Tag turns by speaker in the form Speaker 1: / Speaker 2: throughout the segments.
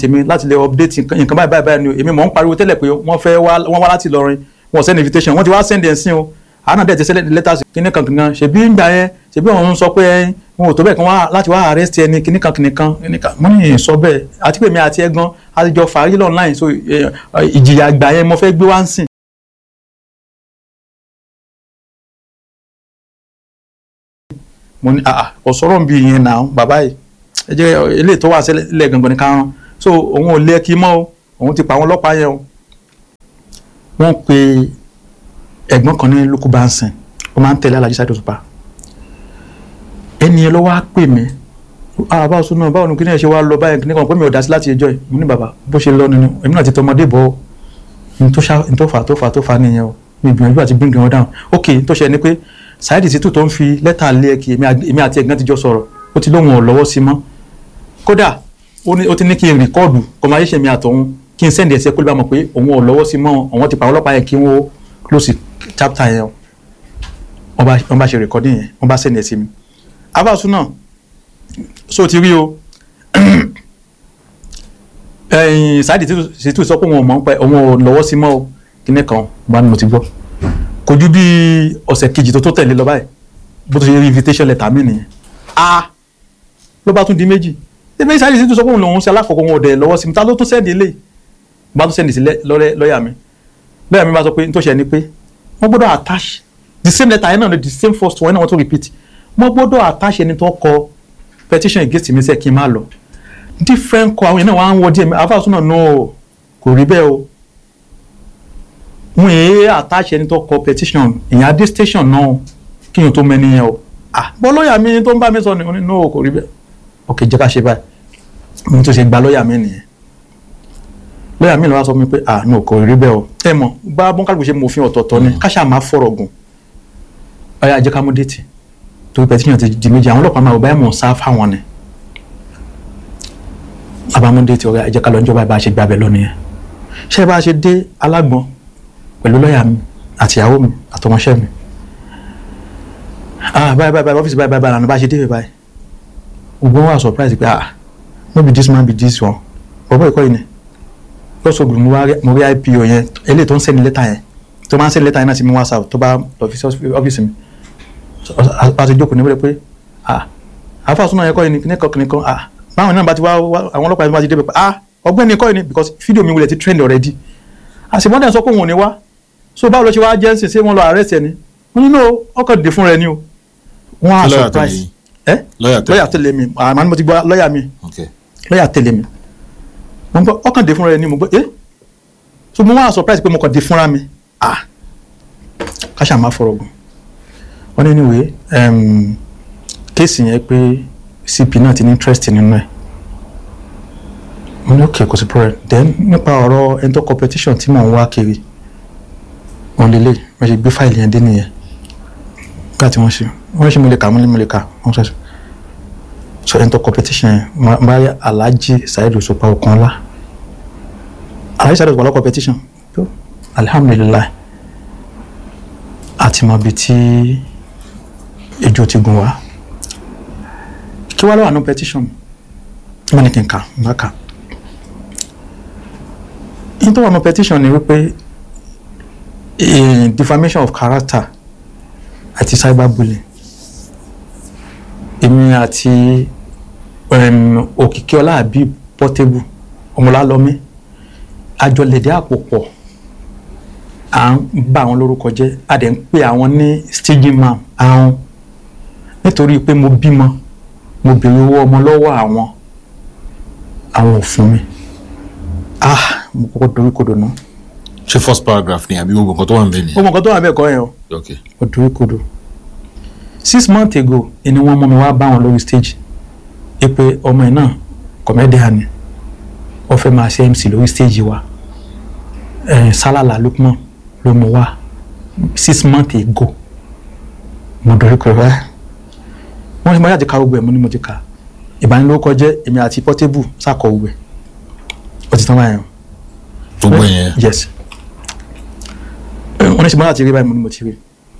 Speaker 1: tèmi láti lè update nǹkan nǹkan báyìí báyìí báyìí ni o èmi mọ̀ ń pariwo tẹ́lẹ̀ pé wọ́n fẹ́ wá wọ́n wá láti Ìlọrin wọ́n send invitation wọ́n ti wá send ẹ̀ sí o àánà dẹ̀ ti send letters kíní kan kankan ṣèbí ń gbà yẹn ṣèbí òun sọ pé ẹ, wọn ò tó bẹ́ẹ̀ kan wá láti wá arrest ẹni kíní kan kíní kan kíní kan mo ní sọ bẹ́ẹ̀ àti pé mi àti ẹ gan àti jọ fàárí online so ẹ, ẹ, ìjìyà àgbà yẹn mo fẹ́ gbé wá ń sìn mo ní àà ọ̀sọ́rọ̀ ń bi ìyẹn náà bàbá yìí ẹ jẹ́ eléyìí tó wà sílẹ̀ gangan ní kárán so òun ò lé kí mọ́ o òun ti pa àwọn ọlọ́pàá yẹn o wọ́n pe ẹ̀gbọ́n kan ní lukú bansin ó máa ń tẹ̀lé Alhaji Saheed Òṣùpá ẹni yẹn ló wá pè mí ah báwo sún náà báwo ni kíni ẹ ṣe wá lọ báyìí kíni kan pé mi ò dá sí láti ẹjọ́ yìí mo ní bàbá bó ṣe lọ nínú èmi náà ti tọmọdé bọ̀ n tó ṣá n tó fà tó fà tó fà nìyẹn o mi gbìyànjú àti bring wọn down ok n tó ṣe ni pé Saheed Shittu tó ń fi lẹ́tà lé ẹ kí èmi àg- èmi àti ẹ̀gbọ́n ti jọ sọ̀rọ̀ ó ti lóun ò lọ́wọ́ sí mọ́ kódà ó ní- ó ti ní kí n rìkọ́ọ̀dù conversation mi àtọ̀hún kí n sẹ́ndì ẹ̀sẹ̀ kó lè bá mọ̀ pé òun ò lọ́wọ́ sí mọ́ àwọn ti pa àwọn ọlọ́pàá yẹn kí wọ́n close chapter yẹn o wọ́n bá wọ́n bá ṣe recording yẹn wọ́n bá sẹ́ndì ẹ̀ sí mi abáṣu náà so ti rí o ẹ̀yìn Saheed Shittu sọ pé òun ò mọ̀ ń pẹ́ òun ò lọ́wọ́ sí mọ́ o kíní kan bá ní mo ti gbọ́ kò ju bí ọ̀sẹ̀ kejì tó tó tẹ̀lé lọ báyìí bó tó ṣe rí invitation letter mi nìyẹn a ló bá tún di méjì ẹgbẹ́ Saheed Shittu sọ pé òun lòun ṣe alákọ̀ọ́kọ́ wọn ò dẹ̀ lọ́wọ́ sí mi ta ló tún sẹ́ẹ̀dì eléyìí bá tún sẹ́ẹ̀dì sí lẹ́- lọ́rẹ́ lọ́ọ̀yà mi lọ́ọ̀yà mi bá sọ pé n tó ṣe ni pé wọ́n gbọ́dọ̀ attach the same letter yẹn náà ni the same first one náà wọ́n tún repeat wọ́n gbọ́dọ̀ attach ẹni tó kọ petition against mi sẹ́ kí n má lọ different kọ àwọn yẹn náà wọ́n á ń wọ díẹ̀ mi àfáàsù náà no kò rí bẹ́ẹ̀ o wọn èé attach ẹni tó kọ petition ìyẹn adé station náà kí n tó mẹ́ni yẹn o ah bọ́ lọ́ọ̀yà mi tó ń bá mi sọ ni ó ní no kò rí bẹ́ẹ̀ ok jẹ́ ká ṣe báyìí mo tún ṣe gba lọ́ọ̀yà mi nìyẹn lọ́ọ̀yà mi lọ́wọ́ sọ fún mi pé ah no kò rí bẹ́ẹ̀ o ẹ mọ̀ bá bọ́ńkàlùkù ṣe mọ òfin ọ̀tọ̀ọ̀tọ̀ ni káṣá máa fọ̀rọ̀ gùn ọ̀yà jẹ́ ká mú déètì torí petition ti di méjì àwọn ọlọ́pàá máa wò báyìí mọ̀ ń sá fáwọn ni abámú déètì ọ̀yà jẹ́ ká lọ níjọba bá a ṣe gbàbẹ̀ lọ nìyẹn ṣé bá a ṣe dé alágbọ̀n pẹ̀lú lọ́ọ̀yà mi àtìyàwó mi àtọmọṣẹ́ mi ah báyìí báyìí báyìí ọ́fíìsì báyìí báyìí báyìí bá a ṣe dé báyìí gbogbo wọn wà surprise pé ah no be this man be this one bọ̀bọ̀ ìkọ́ yìí ni lọ́sọ̀ gbùgbùn mo wá rí- mo rí ipo yẹn eléyìí tó ń sẹ́ni lẹ́tà yẹn tó máa ń sẹ́ni lẹ́tà yẹn náà sí mi whatsapp tó bá lọ fi sí ọ́fíìsì mi So, a- a ti jókòó níbẹ̀ pé ah àfa súnà yẹn kọ́ yìí ni kíní kan kíní kan ah báwọn náà bá ti wá wá- àwọn ọlọ́pàá yẹn bá ti débẹ̀ pé ah ọgbẹ́ni kọ́ yìí ni because fídíò mi wulẹ̀ ti trend already àṣìmọ́dẹ̀ sọ pé òun ò ní wá so báwo ló ṣe wá jẹ́ ń sìn ṣé wọ́n lọ arrest ẹ̀ ni wọ́n ní no ọkọ̀ dè fún rẹ ni o wọ́n á
Speaker 2: Kí lọ́ọ̀yà tẹ̀lé
Speaker 1: surprise
Speaker 2: yín?
Speaker 1: ẹ́
Speaker 2: lọ́ọ̀yà tẹ̀lé
Speaker 1: lọ́ọ̀yà tẹ̀lé mi àmọ́ ni mo ti gbọ́ lọ́ọ̀yà mi
Speaker 2: ok
Speaker 1: lọ́ọ̀yà tẹ̀lé mi mo ń gbọ́ ọkàn dé fúnra rẹ ni mo gbọ́ ẹ́ so mo wá surprise pé mo kàn dé fúnra mi ah káṣá máa fọ̀rọ̀ gùn wọ́n ní anyway um, kéèsì yẹn pé cp náà ti ní interest nínú ẹ̀ mo ní okay kò sí problem then nípa ọ̀rọ̀ ẹni tó competition tí mò ń wá kiri wọn lélẹ̀ wọ́n ṣe gbé fáìlì yẹn dé nìyẹn nígbà tí wọ́n ṣe wọ́n ṣe mo lè kà mo lè mo lè kà wọ́n ṣe so ẹni tó competition yẹn ma ma rí Alhaji Saheed Òṣùpá Ọ̀kànlá Alhaji Saheed Òṣùpá lọ competition tó alihamudulilayi àti mọ ibi tí ejò ti gùn wá kí wàá lọ́wọ́ àánú petition wọ́n ní kí n kà n bá kà yín tó wà nù petition ni wípé eh, defamation of character àti cyberbullying èmi àti um, òkìkíọlá àbí Portable ọmọlálọmí àjọlẹ̀dẹ́ àpò pọ̀ à ń bà àwọn lórúkọ jẹ́ a dẹ̀ ń pè àwọn ní staging man àwọn nítorí pé mo bímọ mo béèrè owó ọmọ lọ́wọ́ àwọn àwọn ò fún mi ah mo kọ́kọ́ dorí kodò náà
Speaker 2: ṣé first paragraph ni àbí gbogbo nǹkan tó wà níbẹ̀ ni
Speaker 1: ó mọ nǹkan tó wà bẹ́ẹ̀ kọ́ yẹn o
Speaker 2: ok
Speaker 1: ó dorí kodò six months ago ni wọ́n mú mi wá bá wọn lórí stage ẹ pé ọmọ yìí náà comedian ni wọ́n fẹ́ máa ṣe MC lórí stage wa eh, Salala Lukman ló mú wá six months ago mo dorí kodò ẹ wọ́n ti mọ láti ka gbogbo ẹ̀ mo ní mo ti kà ìbánilórúkọ jẹ́ èmi àti Portable sàkọ gbogbo ẹ̀ ó ti tán báyẹn o
Speaker 2: gbogbo yẹn
Speaker 1: yes wọ́n ní ṣe mọ́ láti rí báyìí mo ní mo ti rí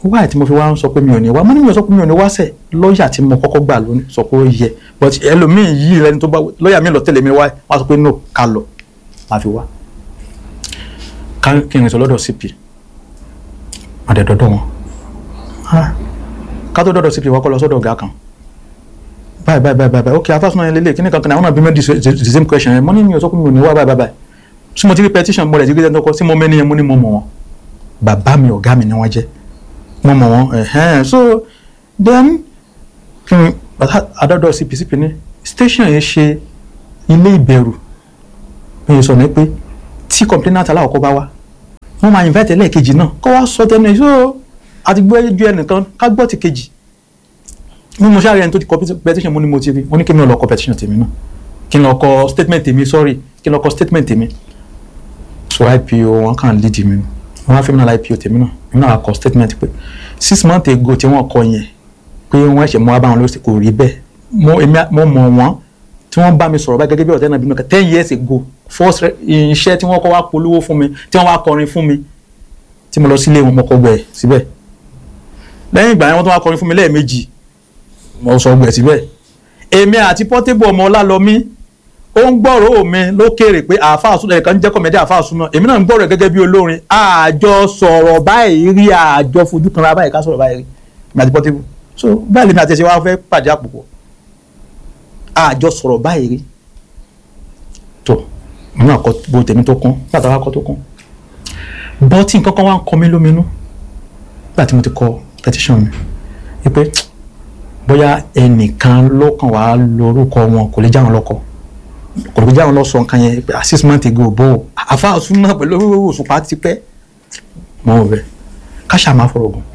Speaker 1: wáyé tí mo fi wá ń sọ pé mi ò ní wá mo ní mi ò sọ pé mi ò ní wá sẹ̀ lọ́ọ̀yà tí mo kọ́kọ́ gbà lónìí sọ pé ó yẹ but ẹlòmíì yìí lẹni tó bá lọ́ọ̀yà mi lọ tẹ̀lé mi wá wọ́n á sọ pé no ká lọ máa fi wá ká kí n rìn sọ lọ́dọ̀ CP má dẹ̀ dọ́dọ̀ wọn Ah, ká tó dọ́dọ̀ CP wọ́n kọ́ lọ sọ́dọ̀ ọ̀gá kan báyìí báyìí báyìí báyìí ok afásùnà yẹn lélẹ̀ kí ni kankan àwọn náà bí mi di the same question yẹn mo ní mi ò sọ pé mi ò ní wá báyìí báyìí tí mo ti rí petition mo rẹ̀ ti rí ẹni tó kọ́ sí mo mẹ́ni yẹn mo ní mo mọ̀ wọn bàbá mi ọ̀gá mi ni wọ́n jẹ́ mo mọ̀ wọn ẹ̀hẹ́n so then kí ni bàtà adọ́dọ̀ CPCP ní station yẹn ṣe ilé ìbẹ̀rù bí o sọ ní pé tí complainant aláwọ̀kọ́ bá wá wọ́n máa invite ẹlẹ́ẹ̀kejì náà kọ́ wá sọ tẹnu ẹ̀ so àti gbọ́ ju ẹnìkan ká gbọ́ ti kejì ní mo ṣáà rí ẹni tó ti kọ petition mo ní mo ti rí mo ní kí mi ò lọ kọ petition tèmi náà kí n lọ kọ statement tèmi sorry kí n lọ kọ statement tèmi so IPO wọn kàn lead mi wọn á fi mi náà IPO tèmi náà mi náà kọ statement pé six months ago tí wọ́n kọ yẹn pé wọ́n ṣẹ̀ mọ́ abáwọn lóṣù kò rí bẹ́ẹ̀ mo èmi mo mọ̀ wọ́n tí wọ́n bá mi sọ̀rọ̀ báyìí gẹ́gẹ́ bí ọ̀tẹ́ náà bí mi kan ten years ago first iṣẹ́ tí wọ́n kọ́ wá polówó fún mi tí wọ́n wá kọrin fún mi tí mo lọ sílé wọn mo kọ gbẹ̀ síbẹ̀ lẹ́yìn ìgbà yẹn wọ́n tún wá kọrin fún mi lẹ́ẹ̀mejì mo sọ gbẹ̀ síbẹ̀ èmi àti Portable ọmọ Ọlálọmí ó ń gbọ́rọ̀ mi lókèrè pé àáfàá súná ẹ̀ka ń jẹ́ kọ́mẹ́dé àáfàá súná èmi náà ń gbọ́rọ̀ gẹ́gẹ́ bí olórin àjọ sọ̀rọ̀ báyìí rí àjọ fojú kan ra báyìí ká sọ̀rọ̀ báyìí rí mi àti Portable so báyìí lèmi àti ẹ̀sẹ̀ wa fẹ́ pàdé àpòpọ̀ àjọ sọ̀rọ̀ báyìí rí tó mo náà kọ́ bó tèmi tó kún bàtà wa kọ́ tó kún bọ́tí nǹkan kan wá ń kọ mí lóminú nígbà tí mo ti kọ petition mi wípé bóyá ẹnìkan ló kàn wá lórúkọ wọn kò lè já wọn lọ́kọ kò lè já wọn lọ sọ nǹkan yẹn pé six months ago bó àfa súnmọ́ pẹ̀lú òṣùpá ti pẹ́ mọ́ ò bẹ́ẹ̀ káṣá máa fọ̀rọ̀ gùn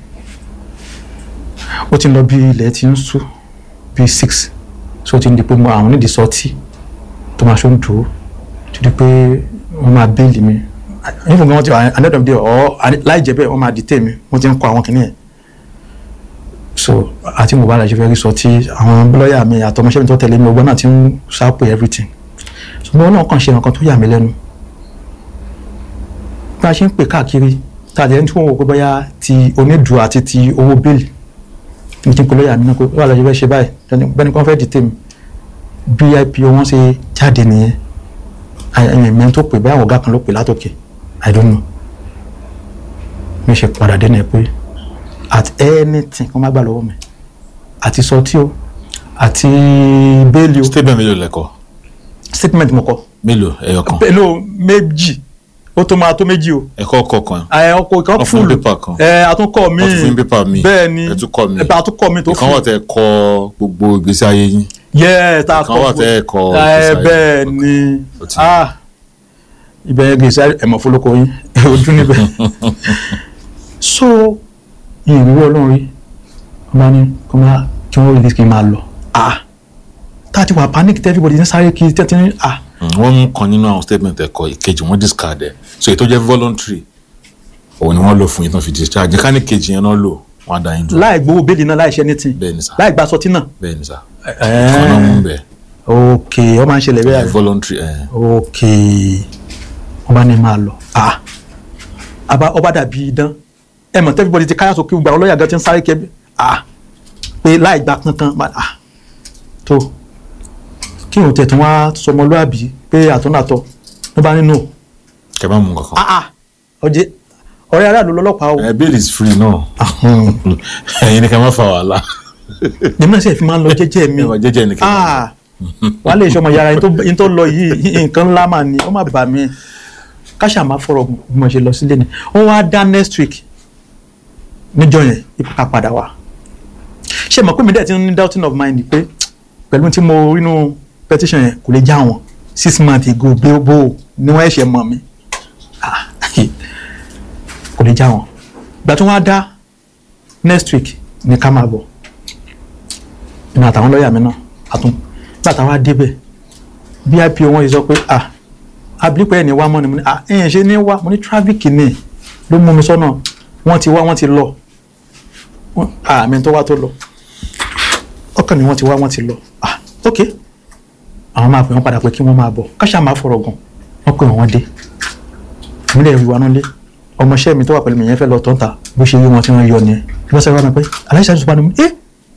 Speaker 1: ó ti ń lọ bí ilẹ̀ ti ń sú bí six so ti ń di pé mo àwọn onídìí sọtí tó máa ṣó ń dúró ti di pé wọ́n máa béèlì mi nígbà tí wọ́n ti wà another day ọ̀ láì jẹ́ bẹ́ẹ̀ wọ́n máa dìtẹ̀ mi wọ́n ti ń kọ àwọn kìnìyàn so àti mo bá la ṣe fẹ́ rí sọ tí àwọn lọ́ọ̀yà mi àtọmọṣẹ́ mi tó tẹ̀lé mi ọgbọ́n náà ti ń ṣàpè everything ṣùgbọ́n náà kàn ṣe nǹkan tó yà mí lẹ́nu bá a ṣe ń pè káàkiri tàbí ẹni tí wọ́n wò pé bóyá ti onídùú àti ti owó bẹ́ẹ̀lì ní kí n pè lọ́ọ̀yà mi náà pé wà lọ́ọ́ ṣe fẹ́ ṣe báyìí bẹ́ẹ̀ni kí wọ́n fẹ́ dìtẹ̀ mi bí ipo wọn ṣe jáde nìyẹn ẹ̀yìn mẹ́rin tó pè báyà ọ̀gá kan ló pè látòkè i don't know mi ṣe padà dé náà pé at anything kó má gbà lọ́wọ́ mi àti sọtí o àti bẹ́ẹ̀lì o
Speaker 2: statement mélòó lẹ́kọ̀ọ́
Speaker 1: statement mo kọ
Speaker 2: mélòó ẹyọ kan
Speaker 1: pẹ̀lú méjì ó tó máa tó méjì o
Speaker 2: ẹ̀kọ́ kọ̀ọ̀kan
Speaker 1: ẹ ọkọ ìkan
Speaker 2: Wọ́n fún
Speaker 1: fúlù
Speaker 2: pépà kan.
Speaker 1: ẹ àtúnkọ mi
Speaker 2: Wọ́n tún fún pépà mi.
Speaker 1: bẹ́ẹ̀ ni
Speaker 2: Ẹ tún kọ mi.
Speaker 1: ẹ àtúnkọ mi tó
Speaker 2: ìkan wà
Speaker 1: fún
Speaker 2: tẹ́ kọ gbogbo ìgbésí ayé yín
Speaker 1: yẹ tá a
Speaker 2: ìkan wà tẹ́ kọ
Speaker 1: ẹ
Speaker 2: ìgbésí ayé
Speaker 1: bẹ́ẹ̀
Speaker 2: yín.
Speaker 1: ni
Speaker 2: Ó ti-
Speaker 1: ah ibẹ̀ yẹn gbèsè ẹ̀mọ̀ fọlọ́kọ yín ojú níbẹ̀ so ìrìwọ́ ọlọ́run rí wọ́n bá ní kí wọ́n kí wọ́n release kí n máa lọ ah tá a ti wà panic tí everybody ní sáré kí tẹ́tí ní ah
Speaker 2: Mm, wọ́n mú kan nínú àwọn statement ẹ̀kọ́ ìkejì wọ́n discard ẹ̀ so èyí tó jẹ́ voluntary òun ni wọ́n lò fún yín tó fi discharge ká ní kejì yẹn náà lò wọ́n á dá yín dúró
Speaker 1: láì gbowó bẹ́ẹ̀lì náà láì ṣe anything
Speaker 2: bẹ́ẹ̀ ni sá
Speaker 1: láì gba sọtí náà
Speaker 2: bẹ́ẹ̀ ni sá kan náà mú bẹ́ẹ̀
Speaker 1: ok ó máa ń ṣẹlẹ̀ bẹ́ẹ̀
Speaker 2: voluntary ẹ̀
Speaker 1: ok wọ́n bá ní máa lọ ah àbá ọba dàbí idán ẹ mọ̀ tẹ́fíbọ̀dì ti káyà sókè gbà ọlọ́yà gan ti ń sáré kẹ́ ah pé láì gba kankan bá- ah tó kí òun tẹ̀tún wá sọmọlúàbí pé àtúnàtọ̀ ló bá nínú
Speaker 2: kẹ́ bá mú kankan
Speaker 1: ah ah ọjẹ́ ọ̀rẹ́ aráàlú lọ́lọ́pàá o
Speaker 2: ẹ̀ bail is free náà ẹ̀yin ni ká má fa wàhálà
Speaker 1: èmi náà sì fi máa ń lọ jẹ́jẹ́ mi
Speaker 2: ẹ̀ wà jẹ́jẹ́ ni kẹ́ bá
Speaker 1: ah wà á lè ṣọmọ yàrá yín tó lọ yìí nǹkan ńlá mà ní ó má bà mí káṣà máa fọ̀rọ̀ bí mo ṣe lọ sílé ni ó wá dá next week níjọ́ yẹn ipò ká padà wá ṣé mọ̀ pé mi dẹ̀ ti ní doubting of mind pé pẹ̀lú tí mo rí nínú petition yẹn kò lè já wọn six months ago bó ni wọ́n ẹ̀ṣẹ̀ mọ̀ mi Ah, kò lè já wọn ìgbà tí wọ́n á dá next week ní ká máa bọ̀ ìmọ̀ àtàwọn lọ́ọ̀yà mi náà àtún nígbà táwa débẹ̀ bí ipo wọn yìí sọ pé ah abilipẹ̀ ẹ̀ ní wá mọ́ ni mo ní ah ẹ̀yìn ṣe ní wá mo ní traffic ni ló mú mi sọ́nà wọ́n ti wá wọ́n ti lọ Wọ́n- ah mi tó wá tó lọ ọkàn ni wọ́n ti wá wọ́n ti lọ ah ok àwọn máa pè wọ́n padà pé kí wọ́n máa bọ̀ káṣá máa fọ̀rọ̀ gùn wọ́n pè wọ́n wọ́n dé ìmúlẹ̀ ìwà náà lé ọmọọṣẹ́ mi tó wà pẹ̀lú mi yẹn fẹ́ lọ tọ́ta bó ṣe rí wọn tí wọ́n yọ nìyẹn bí wọ́n sáré wá mi pé aláìsàn àti òṣùpá ni mo ẹ́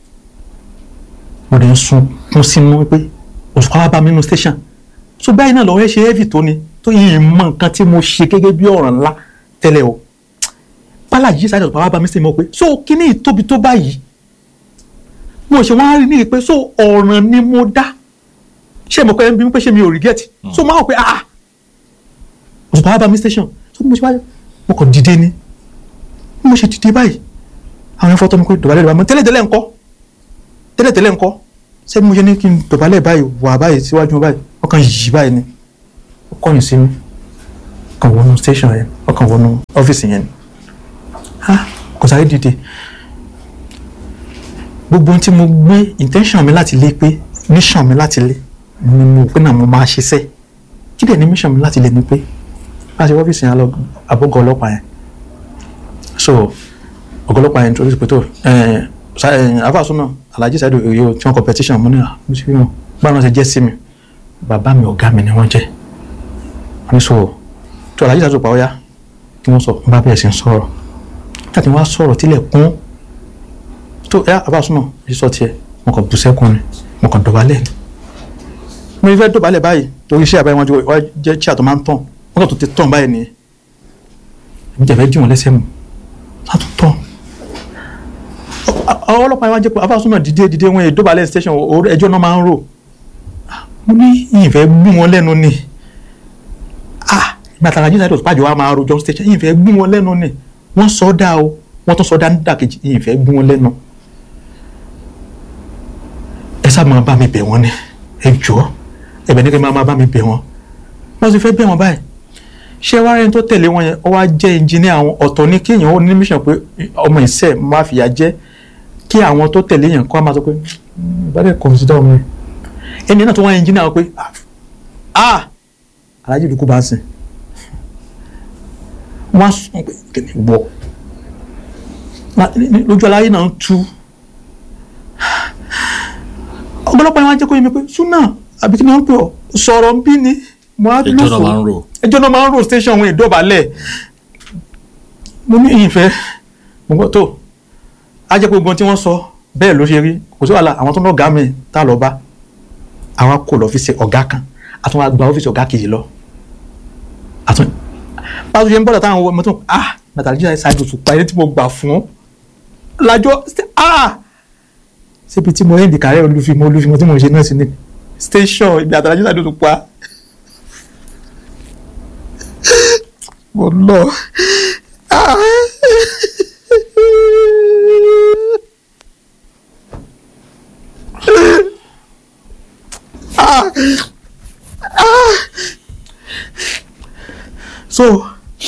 Speaker 1: mo dẹ̀ ń sun kún sínú pé òṣùpá wá bá mi nínú station so báyìí náà lọ́wọ́ ẹ ṣe heavy tó ni tó yìí mọ nǹkan tí mo ṣe gẹ́gẹ́ bí ọ̀ràn ńlá tẹ́lẹ̀ o bálájì sáré òṣùpá wá bá mi sí mo pé so kíní ìtóbi tó báyìí mo ṣe wọ́n á rí ní pé so ọ̀ràn ni mo dá ṣé mo pẹ́ ń bí mi pé ṣé mi ò regret so máa wọ̀ pé ah òṣùpá wá bá mi station so mo ṣe wá mo kàn dìde ni bí mo ṣe dìde báyìí àwọn ẹ̀fọ́ tó mi pé dọ̀bálẹ̀ dọ̀bálẹ̀ tẹ́lẹ̀tẹ́lẹ̀ ńkọ́ tẹ́lẹ̀tẹ́lẹ̀ ńkọ́ ṣé bí mo ṣe ní kí n dọ̀bálẹ̀ báyìí wà báyìí síwájú mi báyìí ọkàn yìí báyìí ni ó kọ̀yìn sí mi ọkàn wọnú station yẹn ọkàn wọnú ọ́fíìsì yẹn ni ah kò sáré dìde gbogbo ohun tí mo gbé intention mi láti lé pé mission mi láti lé ni mo pé náà mo máa ṣiṣẹ́ kí dẹ̀ ni mission mi láti lé ni pé bá a ṣe ọ́fíìsì yẹn lọ àbọ̀gọ̀ ọlọ́pàá yẹn so ọ̀gọ̀ ọlọ́pàá yẹn introduce pé tó afásúná alhaji saidu oyo tí wọn competition mo ní à mo ti rí wọn báwọn ṣe jẹ́ sí mi bàbá mi ọ̀gá mi ni wọ́n jẹ́ wọ́n ní so tó alhaji saidu pa ọ́yá kí wọ́n sọ n bá bẹ̀rẹ̀ sí ń sọ̀rọ̀ láti wọ́n á sọ̀rọ̀ tílẹ̀ kún tó ẹ afásúná èyí sọ tiẹ̀ mo kàn bú sẹ́kùn ni mo kàn dọ̀bálẹ̀ ni mo fẹ́ dọ̀bálẹ̀ báyìí torí iṣẹ́ àbáyé wọn jẹ́ chair tó máa ń tàn wọ́n kàn tó ti tàn báyìí nìyẹn èmi jẹ́ fẹ́ dì wọ́n lẹ́sẹ̀ mu látún tán àwọn ọlọ́pàá yẹn wá jẹ́ pé afásúnà dìde dìde wọn èdè balẹ̀ station ẹjọ́ náà máa ń rò mo ní ìfẹ́ gbú wọn lẹ́nu ni ah ìgbàtàrà jíjìn àìdọ̀tí pàjọ́ wa máa rojọ́ station ìfẹ́ gbú wọn lẹ́nu ni wọ́n sọ dá o wọ́n tún sọ dá nídà kejì ìfẹ́ gbú wọn lẹ́nu ẹ sábà máa bá mi bẹ̀ wọ́n ni ẹ jọ̀ọ́ ẹ̀bẹ̀ ní kí n máa bá mi bẹ̀ wọ́n wọ́n ti fẹ́ bẹ̀ wọ́n báyìí ṣé wàá rẹni tó tẹ̀lé wọn yẹn ó wá jẹ́ ẹnjìníà àwọn ọ̀tọ̀ ní kéèyàn ó ní mission pé ọmọ ìṣe máa fìyà jẹ́ kí àwọn tó tẹ̀lé yẹn kó a máa sọ pé ìbálẹ̀ consider ọmọ yẹn ẹni náà tó wá ẹnjìníà wọn pé ah alájí ìdúkú bá ń sìn wọ́n á sùn pé kìnìún gbọ́ lójú aláyé náà ń tú ọ̀pọ̀lọpọ̀ yẹn wá jẹ́ kó yẹ mi pé súnà àbí kí ni wọ́n ń pè ọ́ sọ̀rọ̀ ń bí ni mo á
Speaker 2: ẹjọ́ náà máa ń rò
Speaker 1: ẹjọ́ náà máa ń rò station wọn ìdọ̀bálẹ̀ mo ní ìyìnfẹ́ mo gbọ́ tó a jẹ́ pé gbogbo tí wọ́n sọ bẹ́ẹ̀ ló ṣe rí kò sí wàhálà àwọn tó ń lọ́gàá mi tá a lọ bá àwa kò lọ ọ́fíìsì ọ̀gá kan a tún wá gba ọ́fíìsì ọ̀gá kejì lọ àtún báwo ṣe ń bọ́dọ̀ táwọn ọmọ tó ah nàtàlí jíjà ṣáájú tó pa ẹni tí mo gbà fún lájọ ah síbi tí mo rẹ́ ìdìkàrẹ́ olúfimọ́ olúfimọ́ tí mo ṣe náà sí ni station ibi àtàlájú ṣáájú tó pa mo lọ ah. ah. ah. so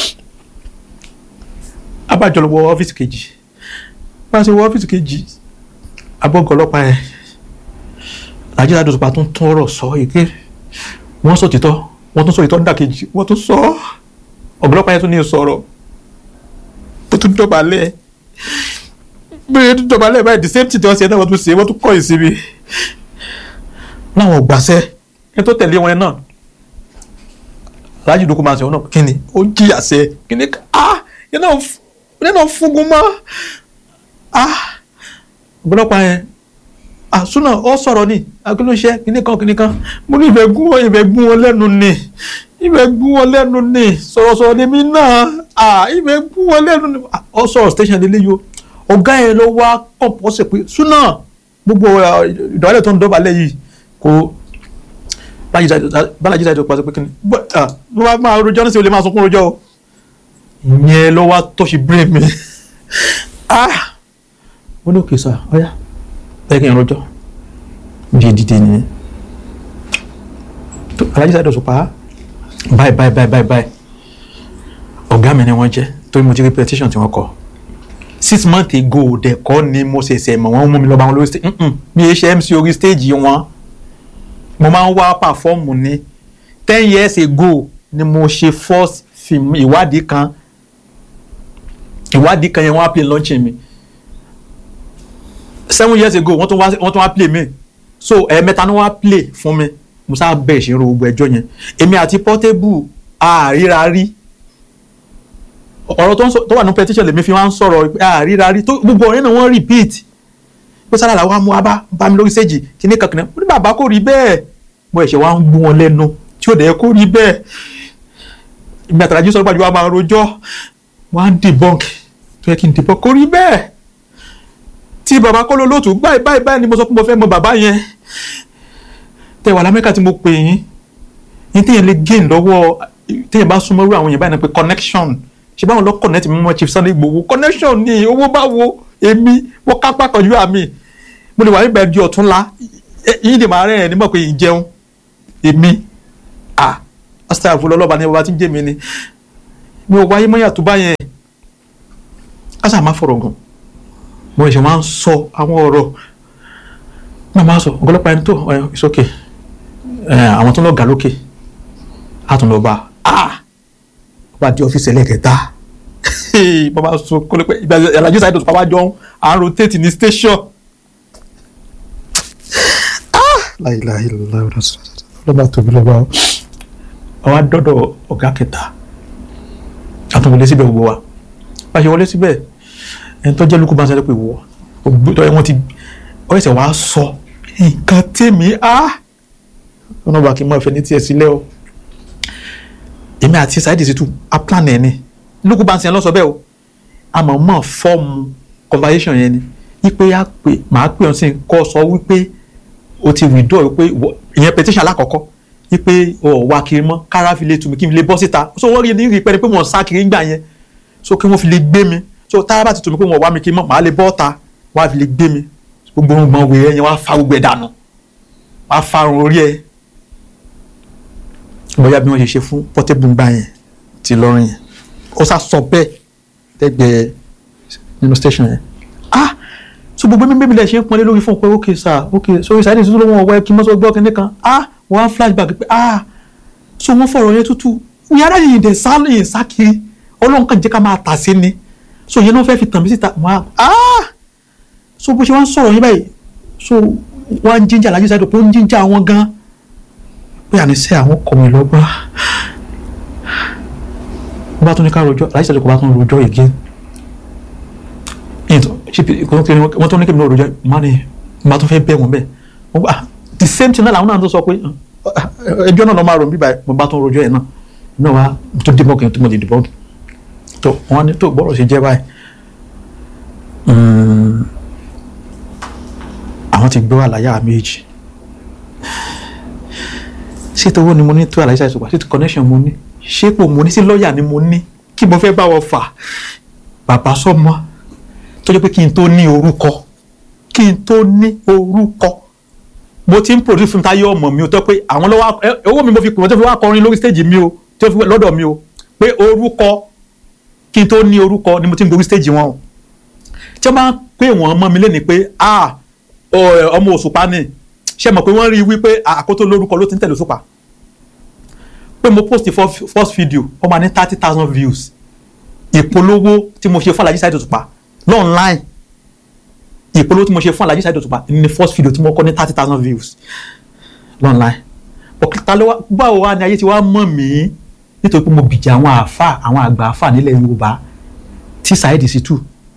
Speaker 1: abájọ lọ wọ ọ́fíìsì kejì bá a ṣe wọ ọ́fíìsì kejì abọ́gọ̀ ọlọ́pàá yẹn nàìjíríà dòtòpá tún tún ọ̀rọ̀ sọ èké wọ́n sọ títọ́ wọ́n tún sọ ìtọ́ nídàkejì wọ́n tún sọ ọ̀gọ́lọ́pàá yẹn tún ní sọ̀rọ̀ tó tún dọ̀bálẹ̀ bẹ́ẹ̀ tún dọ̀bálẹ̀ báyìí the same thing tí wọ́n ṣe náà wọ́n tún ṣe wọ́n tún kọ́ ìsinmi láwọn ògbàṣẹ́ ẹni tó tẹ̀lé wọn náà aláàjì dúkú máa ń sọ wọn náà kí ni ó jìyà sẹ kí ni ah yẹn náà yẹn náà fúngun mọ́ ah ọ̀gọ́lọ́pàá yẹn àsúná ọ sọ̀rọ̀ ni akínúṣe kìnnìkan kìnnìkan mo ní ìfẹ́ gún wọn ìfẹ́ gún wọn lẹ́nu ni ìfẹ́ gún wọn lẹ́nu ni sọ̀rọ̀sọ̀rọ̀ lèmi náà à ìfẹ́ gún wọn lẹ́nu ni ọ sọ̀rọ̀ station lélẹ́ yìí o ọ̀gá yẹn ló wá kọ̀pọ̀sẹ̀ pé súná gbogbo ìdọ̀wálẹ̀ tó ń dọ̀bálẹ̀ yìí kò bálájí dájú pàṣẹ pé kí ni ló wá máa rojọ́ ní sí olè máa sunkún rojọ́ o ìyẹn ló wá tọ́sí brain mi ah mo ní òkè sá ọ̀yá ẹ kí n rojọ́ bí dídé ni alájí sáyẹn dọ̀sùn pa báyìí báyìí báyìí báyìí báyìí ọ̀gá mi ni wọ́n jẹ́ torí mo ti rí petition tí wọ́n kọ six months ago dẹ̀kọ́ ni mo ṣẹ̀ṣẹ̀ mọ̀ wọ́n mú mi lọ bá wọn lórí stage mi ẹ ṣe MC orí stage wọn mo máa ń wá pàfọ́ọ̀mù ni ten years ago ni mo ṣe first film ìwádìí kan ìwádìí kan yẹn wọ́n á play launching mi seven years ago wọ́n tún wá wọ́n tún wá play mi so ẹ̀ẹ̀mẹ́ta ni wọ́n á play fún mi mo sáà bẹ̀ ìṣirò gbogbo ẹjọ́ yẹn èmi àti Portable àríra rí ọ̀rọ̀ tó ń sọ tó wà ní petition lèmi fi wá ń sọ̀rọ̀ pé àríra rí tó gbogbo ọ̀rẹ́ náà wọ́n repeat pé sára làwọn amú abá bá mi lórí stage kíní kankan mo ní bàbá kò rí bẹ́ẹ̀ mo ẹ̀ṣẹ̀ wá ń gbó wọn lẹ́nu tí ò dẹ̀ kó rí bẹ́ẹ̀ ìgbà tàràjú sọ̀rọ̀ pàjọ́ wa máa rojọ́ wọ́n á debunk tó yẹ kí n debunk kò rí bẹ́ẹ̀ tí bàbá kọ́ ló lóòtú báyìí báyìí báyìí ni mo sọ pé mo fẹ́ mọ bàbá yẹn tẹ wà lamẹ́ka tí mo pè yín yín téèyàn lè gain lọ́wọ́ téèyàn bá súnmọ́ irú àwọn yẹn báyìí náà pé connection ṣe báwọn lọ connect mi mọ́ Chief Sunday Igboho connection ni owó bá wo èmi wọ́n kápá kọjú àmì mo lè wà nígbà di ọ̀túnla yín lè máa rẹ̀ ẹ̀ nímọ̀ pé yìí jẹun èmi à ọ̀sẹ̀ àfọlọ́ ọlọ́ba ni bàbá tí ń jẹ́ mi ni mi ò wáyé mọ́yà tó bá yẹn kásà má fọ̀rọ̀ gùn mo ṣe máa ń sọ àwọn ọ̀rọ̀ náà máa ń sọ ọ̀gọ́lọ́pàá ẹni tó it's okay àwọn tó lọ gà lókè á tún lọ bá a bá di ọ́fíìsì ẹlẹ́kẹta bàbá sọ kọ́lẹ́pẹ́ ìgbà ìyàlájú sáyẹ́dọ̀ tó bàbá jọ ń à ń rotate ní station. láìláì lọ́ba tóbi lọ́ba àwa dọ́dọ̀ ọ̀gá kẹta àtúnwọlé síbẹ̀ gbogbo wa bá a ṣe wọlé síbẹ̀ ẹni tó jẹ́ lukú bá ń sẹ́lẹ̀ pé wọ́ wọ́n ti ọ ẹsẹ̀ wàá sọ nǹkan tèmi á ọ̀nà bá kí n mọ ìfẹ́ ní tiẹ̀ sílẹ̀ o èmi àti Saheed Shittu a plan ẹ̀ ni lukú bá ń sẹ́yìn lọ́sọ̀ bẹ́ẹ̀ o a mọ̀ mọ̀ fọ́ọ̀mù conversation yẹn ni wípé a pè màá pè ọ́n sí kọ́ sọ wípé o ti withdraw wípé ìyẹn petition alákọ̀ọ́kọ́ wípé ọ̀ wá kiri mọ́ kára fi lè tù mí kí n lè bọ́ síta so wọ́n rí ní rí pẹ́ni pé wọ́n sá kiri ńgbà yẹn so kí wọ́n fi lè gbé mi so tára bá ti tù mí pé wọ́n wá mi kiri mọ́ màá lè bọ́ ọ̀ta wọ́n á fi lè gbé mi gbogbo ohun gbọ̀n wèrè yẹn wọ́n á fa gbogbo ẹ̀ dànù wọ́n á fa irun orí ẹ̀ bóyá bí wọ́n ṣe ṣe fún Portable ńgbà yẹn ti lọ́rùn yẹn ó sá sọ bẹ́ẹ̀ lẹ́gbẹ̀ẹ́ nínú station yẹn ah so gbogbo mímí mi lè ṣe ń pọnlé lórí fún un pé ok sir ok so Saheed Shittu ló wọn ọwọ́ ẹ kí n mọ́ sọ gbọ́ kínní kan ah wọ́n á flashback pé ah so wọ́n fọ̀rọ̀ yẹn tútù yàrá yìí dẹ̀ sá yìí sá kiri ọlọ́run kan jẹ́ ká máa tà sí ni so yẹn náà fẹ́ fi tàn mí síta wọ́n á ah so bó ṣe wá ń sọ̀rọ̀ yín báyìí so wọ́n á ń jíjà Alhaji Saheed pé ó ń jíjà wọn gan pé àníṣe àwọn kọ̀ mí lọ́gbọ́n wọ́n bá tún ní ká rojọ́ Alhaji Saheed kò bá tún rojọ́ again wọ́n tún ní kí n náà rojọ́ mani bá tún fẹ́ bẹ́ wọn bẹ́ẹ̀ wọ́n bá the same thing náà làwọn náà tó sọ pé ẹjọ́ náà lọ́ máa rò bí báyìí mo bá tún rojọ́ yẹn náà náà wá tó dìbọn kí n tó mo lè dìbọn tó wọ́n ní tó gbọ́dọ̀ ṣe jẹ́ báyìí àwọn ti gbọ́ àlàyé méjì ṣé tówó ni mo ní tó àlàyé ṣàìsàn pa ṣé tó connection mo ní ṣé pò mo ní sí lọ́ọ̀yà ni mo ní kí mo fẹ́ bá wọn fà bàbá sọ́mọ tó jẹ́ pé kí n tó ní orúkọ kí n tó ní orúkọ mo ti ń produce fún táyé ọmọ mi o tó pé àwọn lọ́wọ́ owó mi mo fi pè wọ́n tó fi wá kọrin lórí stage mi o tó fi lọ́dọ̀ mi o pé orúkọ kí n tó ní orúkọ ni mo ti ń gorí stage wọn o tí wọ́n bá ń pè wọ́n mọ́ mi lẹ́ni pé ah ọmọ òṣùpá ni ṣe mọ̀ pé wọ́n rí i wípé àkótó lórúkọ ló ti ń tẹ̀lé òṣùpá pé mo post the first video ó máa ní thirty thousand views ìpolówó tí mo ṣe fún Alhaji Saheed Òṣùpá online ìpolówó tí mo ṣe fún Alhaji Saheed Òṣùpá ní first video tí mo kọ́ ní thirty thousand views online ọ̀kìtà ló wá báwo wá ní ayé tí wàá mọ̀ mí nítorí pé mo bìjà àwọn àáfà àwọn àgbà àáfà nílẹ̀ Yorùbá tí Saheed Shittu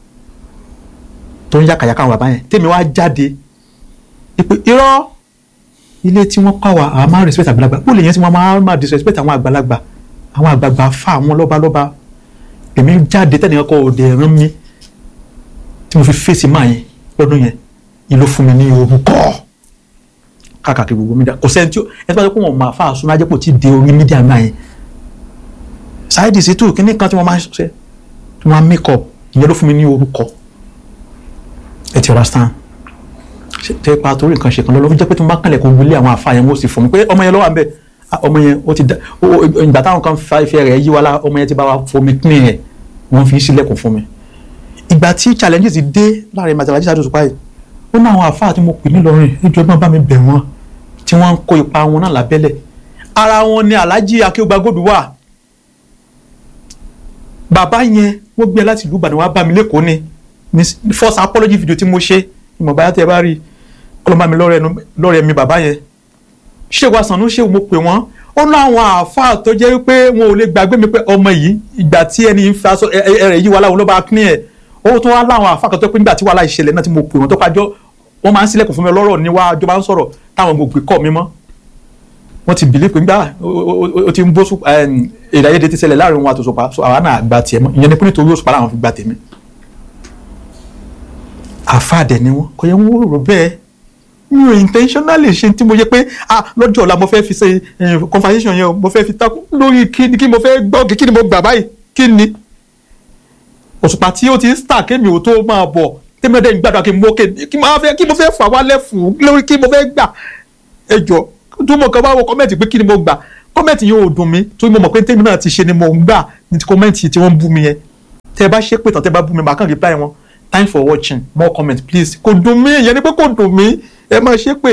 Speaker 1: tó ń yàkàyàkà àwọn bàbá yẹn tèmi wá jáde ìpè irọ́ ilé tí wọ́n kọ́ wa àwọn máa ń respect àgbàlagbà bó lè yẹn tí wọ́n máa máa disrespect àwọn àgbàlagbà àwọn àgbààgbà fà àwọn lọ́balọ́ba èmi jáde tẹ́nìkan kọ́ òde ẹ̀rán mi tí mo fi fèsì máa yẹn lọ́dún yẹn ìlú fún mi ní orúkọ káàkiri gbogbo mídíà kò sẹ́ni tí ẹ tí wọ́n ti kó wọn máa fà àsun ajẹ́pọ̀ tí de orí mídíà máa yẹn Saheed Shittu kíní kan tí wọ́n máa ṣe tí wọ́n máa make up ìyẹn ló fún mi ní orúkọ ẹ ti understand tẹ pa torí nǹkan ṣe kan lọ́wọ́ jẹ́ pé tí mo bá kànlẹ̀ kó wílé àwọn àfa yẹn wọ́n sì fún mi pé ọmọ yẹn lọ́wọ́ à ń bẹ̀ ọmọ yẹn ó ti da ìgbà táwọn kan fa ìfẹ́ rẹ̀ yí wa la ọmọ yẹn ti bá wa fomi pín ẹ̀ wọ́n fi sílẹ̀kùn fún mi. ìgbà tí challenges dé láàrin màtí Alhaji Saheed Òṣùpá yìí ó ní àwọn àfa tí mo pè nílọrin ìjọba bá mi bẹ̀ wọ́n tí wọ́n ń kó ipa wọn náà lábẹ́lẹ̀ ara wọn ni Alhaji Akeugba Gold wà bàbá yẹn wọ́n gbé láti ìlú Ìbàdàn wá bá mi lẹ́kọ̀ọ́ ni first apology video tí mo ṣe ìmọ̀ báyà tí ẹ bá rí i ọlọ́mọ mi lọ́rẹ̀ mi bàbá yẹn ṣé wàá sànú ṣé mo pè wọ́n ó ní àwọn àáfàá tó jẹ́ pé wọn ò lè gbàgbé mi pé ọmọ yìí ìgbà tí ẹni ń fa aṣọ ẹrẹ̀ yìí wà láwọn ló bá kín ẹ̀ ó tún wá láwọn àáfàá kan tó pé nígbà tí wàhálà ìṣẹ̀lẹ̀ náà tí mo pè wọ́n tó pàjọ́ wọ́n máa ń sílẹ̀kùn fún mi lọ́rọ̀ níwájú bá ń sọ̀rọ̀ táwọn gbogbo kọ́ mi mọ́ wọ́n ti bìlí pé nígbà ó ti ń bó èdè ayédè ti ṣẹlẹ̀ láàrin wọn àtòsùpá so àwa náà gba tiẹ̀ mọ́ ìyẹn ni pé nítorí òṣùpá làwọn fi gba tèmi àfáàdẹ ni wọn kò yẹ wọn rò bẹ́ẹ̀ mi ò intentionally ṣe tí mo yẹ pé ah lọ́jọ́ ọ̀la mo fẹ́ fi ṣe conversation yẹn o mo fẹ́ fi takú lórí kí ni kí mo fẹ́ gbọ́ kí ni mo gbà báyìí kí ni òṣùpá tí ó ti ń star kémi ò tó máa bọ̀ tẹ́mi ọ̀dẹ́ ìgbàdàn kí mo fẹ́ kí mo fẹ́ fà wálẹ̀ fún lórí kí mo fẹ́ gbà ẹjọ́ tó mọ̀ kàn bá wọ kọ́mẹ̀ntì pé kí ni mo gbà kọ́mẹ̀ntì yẹn ò dùn mí torí mo mọ̀ pé tèmi náà ti ṣe ni mo ń gbà ní ti kọ́mẹ̀ntì tí wọ́n ń bú mi yẹn tẹ́ ẹ bá ṣépè tán tẹ́ ẹ bá bú mi màá kàn reply wọn time for watching more comment please kò dùn mí ìyẹn ni pé kò dùn mí ẹ máa ṣépè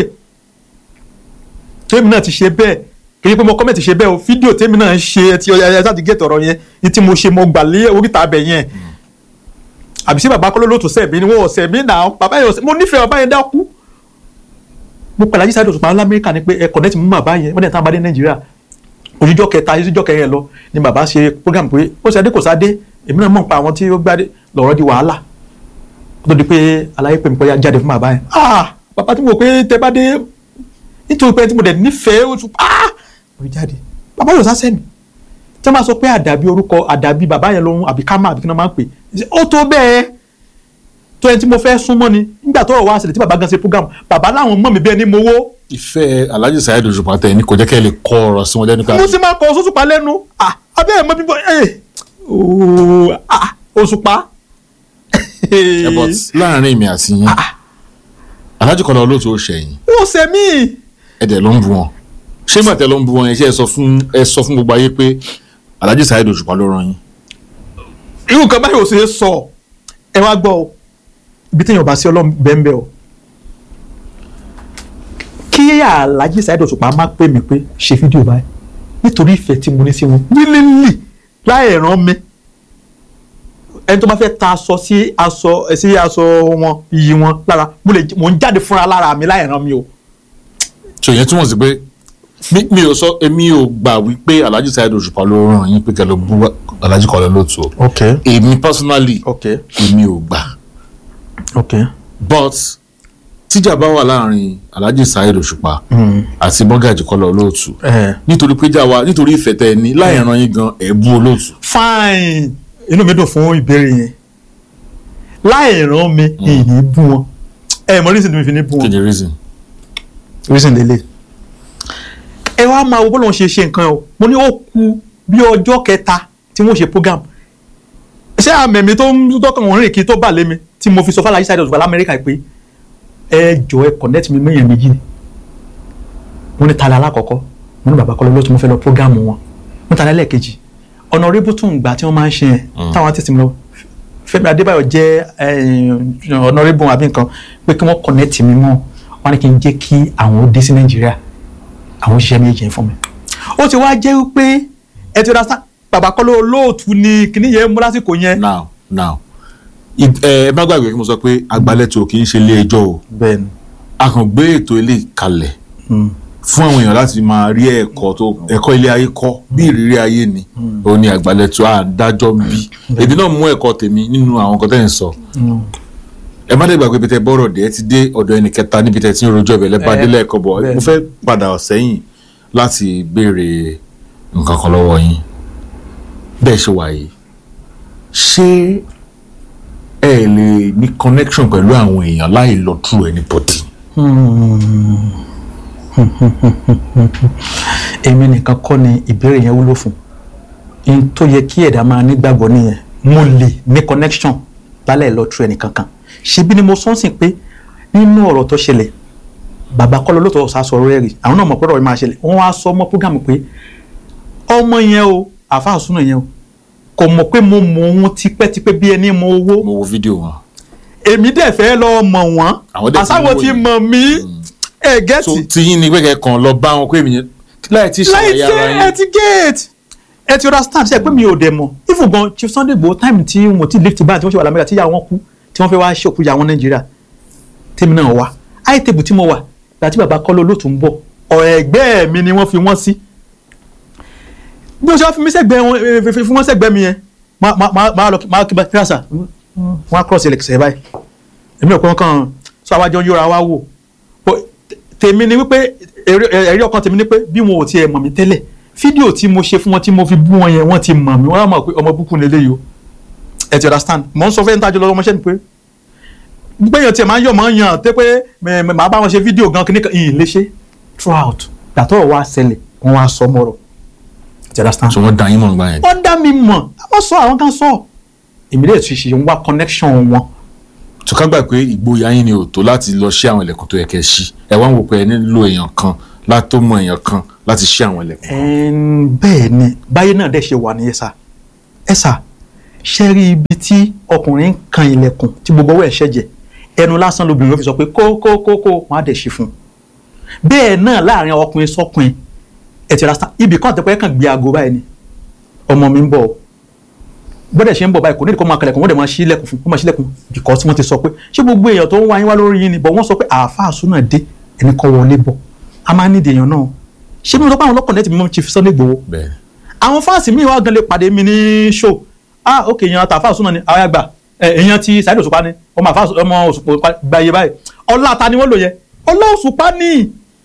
Speaker 1: tèmi náà ti ṣe bẹ́ẹ̀ kì í pé mo kọ́mẹ̀ntì ṣe bẹ́ẹ̀ o fídíò tèmi náà ṣe ti ẹ ṣáà ti gé tọ̀rọ̀ yẹn ní tí mo ṣe mo gbà lé oríta abẹ yẹn àbí sí bàbá kọ́lọ́ lóòótọ́ sẹ́ẹ̀mí ni wọ́n ọ̀sẹ̀ mí náà bàbá yẹn ọ̀sẹ̀ mo nífẹ̀ẹ́ bàbá yẹn dákú mo pẹ̀lú ajísàdé òṣùpá lamẹ́ríkà ni pé ẹ connect mú bàbá yẹn wọ́n dẹ̀ tán bá dé nàìjíríà òjijọ́ kẹta òjijọ́ kẹrin lọ ni bàbá ṣe program pé ó ṣe adé kò sáadé èmi náà mọ̀ pa àwọn tí ó gbádé lọ́rọ̀ di wàhálà tó di pé aláyé pè mí pé jáde fún bàbá yẹn ah bàbá tí mo pé tẹ bá dé nítorí pé tí mo dẹ̀ nífẹ̀ẹ́ oṣù ah mo jáde bàbá yóò sá sẹ́mi tí wọ́n bá sọ pé àdàbí orúkọ àdàbí bàbá yẹn lòun àbí kámá àbí kí wọ́n máa ń pè ó tó bẹ́ẹ̀ tó ẹni tí mo fẹ́ súnmọ́ ni nígbà tó wà sílẹ̀ tí bàbá gan ṣe program bàbá láwọn mọ̀ mí bẹ́ẹ̀ ni mo wó.
Speaker 2: ìfẹ́ Alhaji Saheed Òṣùpá tẹ̀ ní kò jẹ́ kẹ́ ẹ lè kọ́ ọ̀rọ̀ sí wọn lẹ́nu ká.
Speaker 1: mo sì máa kọ Òṣùpá lẹ́nu abẹ́ ẹ̀ mọ́ bíbọ́ Òṣùpá.
Speaker 2: ẹ but láàrin èmi àti yín Alhaji Kọ́lá Olóòtú ó ṣẹ̀yìn
Speaker 1: ó ṣe mí.
Speaker 2: ẹ̀dẹ̀ ló ń bu wọn ṣé màtẹ́ ló ń bu wọn yẹn ṣé ẹ sọ fún ẹ sọ fún gbogbo ayé pé Alhaji Saheed Òṣùpá ló rán yín.
Speaker 1: irú nǹkan báyìí ò ṣe é sọ ẹ wá gbọ́ o ibi téèyàn bá sí ọlọ́run bẹ́ẹ̀ o kí Alhaji Saheed Òṣùpá má pè mí pé ṣe fídíò báyìí nítorí ìfẹ́ tí mo ní sí wọn nílílì láì rán mi ẹni tó bá fẹ́ ta aṣọ sí aṣọ sí aṣọ wọn iyì wọn lára mo lè mo ń jáde fúnra lára mi láì rán mi o.
Speaker 2: ṣò yẹn túmọ̀ sí pé mi mi ò sọ èmi ò gbà wípé Alhaji Saheed Òṣùpá ló rán yín pé kẹ́ lọ bú Alhaji Kọ́lá Olóòtú o
Speaker 1: ok
Speaker 2: èmi personally
Speaker 1: ok
Speaker 2: èmi ò gbà
Speaker 1: ok
Speaker 2: but tíjà bá wà láàrin Alhaji Saheed Òṣùpá àti Bọ́gàjì Kọ́lá Olóòtú
Speaker 1: ẹ
Speaker 2: nítorí pé jà wá nítorí ìfẹ́ tẹ ẹ ní láì rán yín gan ẹ̀ bú Olóòtú.
Speaker 1: fine inú mi dùn fún ìbéèrè yẹn láì rán mi ìyìn bú wọn ẹ mọ reason tí mi fi ní bú
Speaker 2: kí
Speaker 1: wọn
Speaker 2: ni reason.
Speaker 1: reason lele ẹ wá máa wo bọ́lá wọn ṣe ṣe nǹkan o mo ní ó ku bí ọjọ́ kẹta tí wọ́n ṣe program ṣé àmẹ̀mí tó ń tọ́kàn wọn rìn kí tó bà lé mi tí mo fi sọ fún Alhaji Saheed Òṣùpá lamẹ́ríkà pé ẹ jọ ẹ connect mi mẹ́yàn méjì ni mo ní tala alákọ̀ọ́kọ́ mo ní bàbá Kọ́lá Olóòtú mo fẹ́ lọ program wọn mo ní tala ẹlẹ́ẹ̀kejì ọ̀nà rébùtùn gbà tí wọ́n máa ń ṣe yẹn táwọn artist mi lọ Fẹ́mi Adébáyọ̀ jẹ́ ọ̀nà rébùn àbí nǹkan pé kí wọ́n connect mi mọ́ wọn ni kí n jẹ́ kí àwọn ó dé sí Nàìjíríà àwọn òṣìṣẹ́ méjì yẹn fún mi. ó ti wá jẹ́ wípé ẹ ti ra sá bàbá Kọ́lá Olóòtú ni kíní yẹn mú lásìkò yẹn.
Speaker 2: now now ẹ ẹ má gbàgbé kí mo sọ pé agbalẹ̀tò kì í ṣe ilé ẹjọ́ o
Speaker 1: bẹ́ẹ̀ni.
Speaker 2: a kàn gbé ètò ilé kalẹ̀ fún àwọn èèyàn láti máa rí ẹ̀kọ́ tó ẹ̀kọ́ ilé ayé kọ́ bí ìrírí ayé ni òun ni àgbàlẹ̀tò àdájọ́ ń bí èdè náà mú ẹ̀kọ́ tèmi nínú àwọn nǹkan tẹ́ ń sọ ẹ má dé gbàgbé bí tẹ bọ́rọ̀ dé ẹ ti dé ọ̀dọ̀ ẹnì kẹta níbi tẹ ti ń rojọ́ ìbẹ̀lẹ̀ bá délé ẹ̀kọ́ bọ̀
Speaker 1: bẹ́ẹ̀
Speaker 2: mo fẹ́ padà sẹ́yìn láti béèrè nǹkan kan lọ́wọ́ yín bẹ́ẹ̀ ṣe wà yìí ṣé ẹ lè ní connection pẹ̀lú àwọn èèyàn láì lọ through anybody.
Speaker 1: èmi nìkan kọ́ ni ìbéèrè yẹn wúlò fún n tó yẹ kí ẹ̀dá máa nígbàgbọ́ nìyẹn mo lè ní connection lálẹ́ lọ tu ẹnìkan kan ṣebí ni mo sọ́nsìn pé nínú ọ̀rọ̀ tó ṣẹlẹ̀ bàbá Kọ́lá Olóòtú ọ̀sà sọ̀rọ̀ rẹ̀ rí àwọn náà mọ̀ pé ọ̀rọ̀ yìí máa ṣẹlẹ̀ wọ́n wá sọ mọ́ program pé ọmọ yẹn o àfa àsúná yẹn o kò mọ̀ pé mo mọ̀ òun tipẹ́tipẹ́ bí ẹni mọ owó
Speaker 2: mo wo fídíò wọn.
Speaker 1: èmi dẹ̀ fẹ́ lọ mọ̀ wọ́n
Speaker 2: Àwọn dẹ̀ ti
Speaker 1: àsáwọ̀
Speaker 2: mọ̀
Speaker 1: ti
Speaker 2: yín.
Speaker 1: mọ̀ mí ẹ̀
Speaker 2: so
Speaker 1: gẹ́tì
Speaker 2: tí yín ni pé kàn lọ bá wọn pé èmi yẹn láì tí
Speaker 1: láì
Speaker 2: ṣàlàyé
Speaker 1: tí
Speaker 2: ara
Speaker 1: ẹ
Speaker 2: yín.
Speaker 1: ti gate ẹ ti understand ṣe pé mi ò dẹ̀ mọ̀ even gan Chief Sunday Igboho time tí wọn ti lift ban tí wọ́n ṣe wà lamẹ́ríkà tí ìyá wọn kú tí wọ́n fẹ́ wá ṣòkú ìyá wọn Nàìjíríà tèmi náà wá high table tí mo wà láti bàbá Kọ́lá Olóòtú ń bọ̀ ọ̀rọ̀ ẹgbẹ́ mi ni wọ́n fi wọ́n sí bí wọ́n ṣe wá fi mí sẹ́gbẹ̀ẹ́ wọn eh, fi- fi- fi wọ́n sẹ́gbẹ̀ẹ́ mi yẹn máa máa- máa máa lọ máa kí bá kí àṣà wọ́n á cross ẹlẹ́kẹsẹ̀ báyìí èmi ò pé wọ́n kàn sọ àwájọ yóra wá wò But tèmi ni wípé èrè ẹ̀rí ọkàn tèmi ni pé bí wọn ò tiẹ̀ mọ̀ mí tẹ́lẹ̀ fídíò tí mo ṣe fún wọn tí mo fi bú wọn yẹn wọ́n ti mọ̀ mí wọ́n á mọ̀ pé ọmọ búkú ni eléyìí o ẹ ti understand mò ń sọ fẹ́ ń tajú lọ́wọ́ ọmọọṣẹ́ mi pé gbẹ̀yàn tiẹ̀ máa ń yọ̀ máa ń yàn tẹ́ pé mẹ- mẹ- màá bá wọn ṣe fídíò gan kí ní kan ìyìn lè ṣe throughout gbàtọ́ wa ṣẹlẹ̀ wọ́n wá sọ mọ́rọ̀ ẹ ti understand
Speaker 2: so wọ́n dá yín mọ̀ nígbà yẹn.
Speaker 1: wọ́n dá mi mọ̀ àwọn sọ àwọn kan sọ èmi lè tún ṣe ń wá connection wọn
Speaker 2: tó ká gbà pé ìgboyà yín ni ò tó láti lọ ṣí àwọn ilẹ̀kùn tó yẹ kẹ́ ṣí ẹ wá ń wò pé ẹ nílò èèyàn kan látó mọ èèyàn kan láti ṣí àwọn ilẹ̀kùn.
Speaker 1: Ẹn, bẹ́ẹ̀ ni báyé náà dẹ̀ ṣe wà ní ẹ̀sà ẹ̀sà ṣe rí ibi tí ọkùnrin ń kan ilẹ̀kùn tí gbogbo ọwọ́ ẹ̀ ṣẹ̀jẹ̀ ẹnu lásán lobìnrin ó fi sọ pé kó kó kó kó wọn á dẹ̀ ṣe fún un bẹ́ẹ̀ náà láàrin ọkùnrin sọ́kùnrin ẹ̀ ti ra sa ibì kan àtẹ̀pẹ́ kàn gbé aago báyìí ni ọmọ mi ń bọ̀ bọ́dẹ̀ ṣe ń bọ̀ báyìí kò ní ìdíkọ́ máa kalẹ̀kùn wọ́n dẹ̀ máa ṣí ilẹ̀kùn fún wọ́n máa ṣí ilẹ̀kùn because wọ́n ti sọ pé ṣé gbogbo èèyàn tó ń wá yín wá lórí yín ni bọ̀ wọ́n sọ pé àáfàá súnà dé ẹni kọ́ wọlé bọ̀ a máa ń nídìí èèyàn náà ṣé bí mo sọ pé àwọn ọlọ́kàn lẹ́tì mi mọ́ Chief Sunday Igboho
Speaker 2: bẹ́ẹ̀
Speaker 1: àwọn fáàsì míì wá gan lè pàdé mi ní show ah ok èèyàn àtàfà súnà ni àwọn àgbà ẹ, èèyàn ti Saheed Òṣùpá ni ọmọ àfà ọmọ Òṣùpá gba iye báyìí ọlá ta ni wọ́n lò yẹ ọlá Òṣùpá ni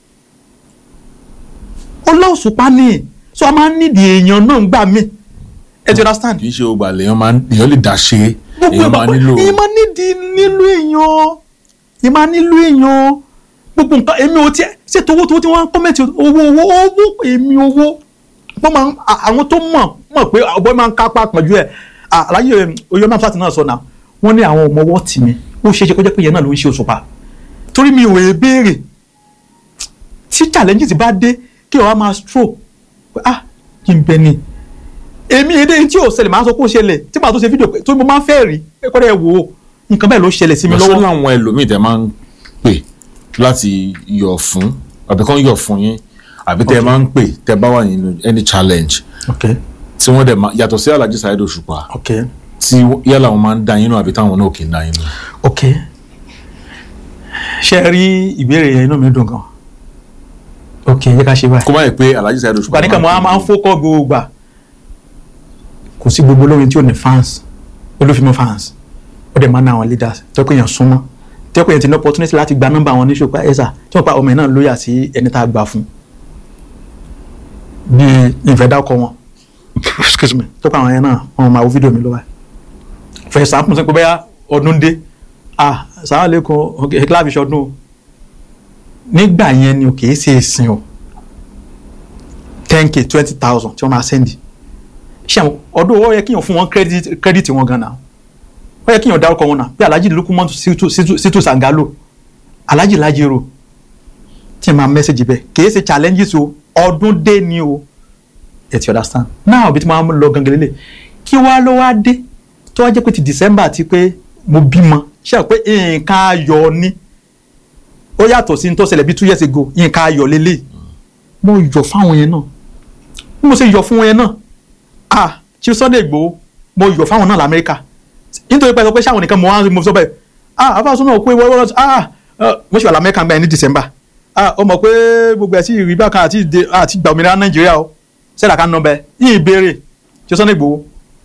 Speaker 1: ọlá Òṣùpá ni so a máa ń nídìí èèyàn náà gbà mí ẹ ti understand
Speaker 2: kì í ṣe ògbà lèèyàn máa ń èèyàn lè dá ṣe èèyàn máa nílò
Speaker 1: èèyàn máa nídìí nílò èèyàn èèyàn máa nílò èèyàn gbogbo nǹkan èmi ò tiẹ̀ ṣe towó towó tí wọ́n ń kọ́mẹ̀tì owó owó owó èmi owó wọ́n máa ń à- àwọn tó mọ̀ mọ̀ pé ọ̀bọ máa ń kápá pọ̀jù ẹ̀ aláyé oyè náà fàtí náà sọ náà wọ́n ní àwọn ọmọ ọwọ́ tì mí ó ṣeé ṣe kó jẹ́ pé ìyẹn náà ló ń ṣe Òṣùpá torí mi ò è béèrè tí challenges bá dé kí ọ̀rọ̀ máa stroke pé ah kí n bẹ ni èmi èdè tí ò ṣẹlẹ̀ máa sọ pé ó ṣẹlẹ̀ tí màá tó ṣe fídíò pé tó mo máa ń fẹ́ rí ẹ̀kọ́ rẹ̀ wò ó nǹkan bẹ́ẹ̀ ló ṣẹlẹ̀ sí mi
Speaker 2: lọ́sọ́
Speaker 1: lọ́wọ́
Speaker 2: làwọn ẹlòmíì tẹ máa ń pè láti yọ̀ fún àbí kán yọ̀ fún yín àbí tẹ máa ń pè tẹ bá wà nínú any challenge
Speaker 1: ok
Speaker 2: tí wọ́n dẹ̀ máa yàtọ̀ sí Alhaji Saheed Òṣùpá
Speaker 1: ok
Speaker 2: tí yálà wọn máa ń dá yín nù àbí táwọn náà kì í dá yín nù.
Speaker 1: ok ṣe rí ìbéèrè yẹn inú mi dùn gan ok yẹ ká ṣe báyìí
Speaker 2: kó má yẹ pé Alhaji Saheed Òṣùpá
Speaker 1: gbàdúrà mo máa ń fókọ́ gbogbo gbà kò sí gbogbo olórin tí ò ní fans olófin fans ó dẹ̀ máa ń ná àwọn leaders tó pé èèyàn súnmọ́ tó pé èèyàn ti ní opportunity láti gba nọ́mbà wọn ní ṣòpá ẹ̀sà tí wọ́n pa ọmọ ẹ̀ náà lóyà sí ẹni tá a gbà fún bí ìfẹ́ dákọ̀ wọn excuse me tó pa àwọn yẹn náà wọn máa wo fídíò mi lọ́wọ́ for example sọ pé bẹ́ẹ̀ ọdún dé ah sàwọn lẹ́kọ̀ọ́ kíláàbì ṣọdún o nígbà yẹn ni o kì í ṣe ìsìn o ten k twenty thousand tí wọ́n máa sẹ́ndì ṣé àwọn ọdún owó yẹ kíyàn fún wọn credit credit wọn gan na ó yẹ kíyàn dárúkọ wọn náà bí alhaji lukumon situ situ situ sangalo alhaji lajero tí ẹ máa mẹ́sẹ̀gì bẹ́ẹ̀ kìí ṣe challenges o ọdún dé ni o ẹ ti understand now bí tí wọ́n á lọ gangan lélẹ̀ kí wàá ló wá dé tó wá jẹ́ pé ti december ti pé mo bímọ ṣe pé nǹkan ayọ̀ ni ó yàtọ̀ sí ní tó ṣẹlẹ̀ bí two years ago nǹkan ayọ̀ lélẹ̀ mo yọ̀ fáwọn yẹn náà bí mo ṣe yọ̀ fún wọn yẹn náà ah Chief Sunday Igboho mo yọ̀ fáwọn náà lamẹ́ríkà nítorí pé ẹ sọ pé ṣáwọn nìkan mo wá mo sọ bẹ́ẹ̀ ah afáàsọ náà kó ìwọ ìwọ ah mo ṣe wà lamẹ́ríkà gbà ní December ah ó mọ̀ pé gbogbo ẹ̀ sí rí bákan àti ìdè àti gbà òmìnira Nàìjíríà o sẹ́dá kan nọ bẹ́ẹ̀ yìí béèrè Chief Sunday Igboho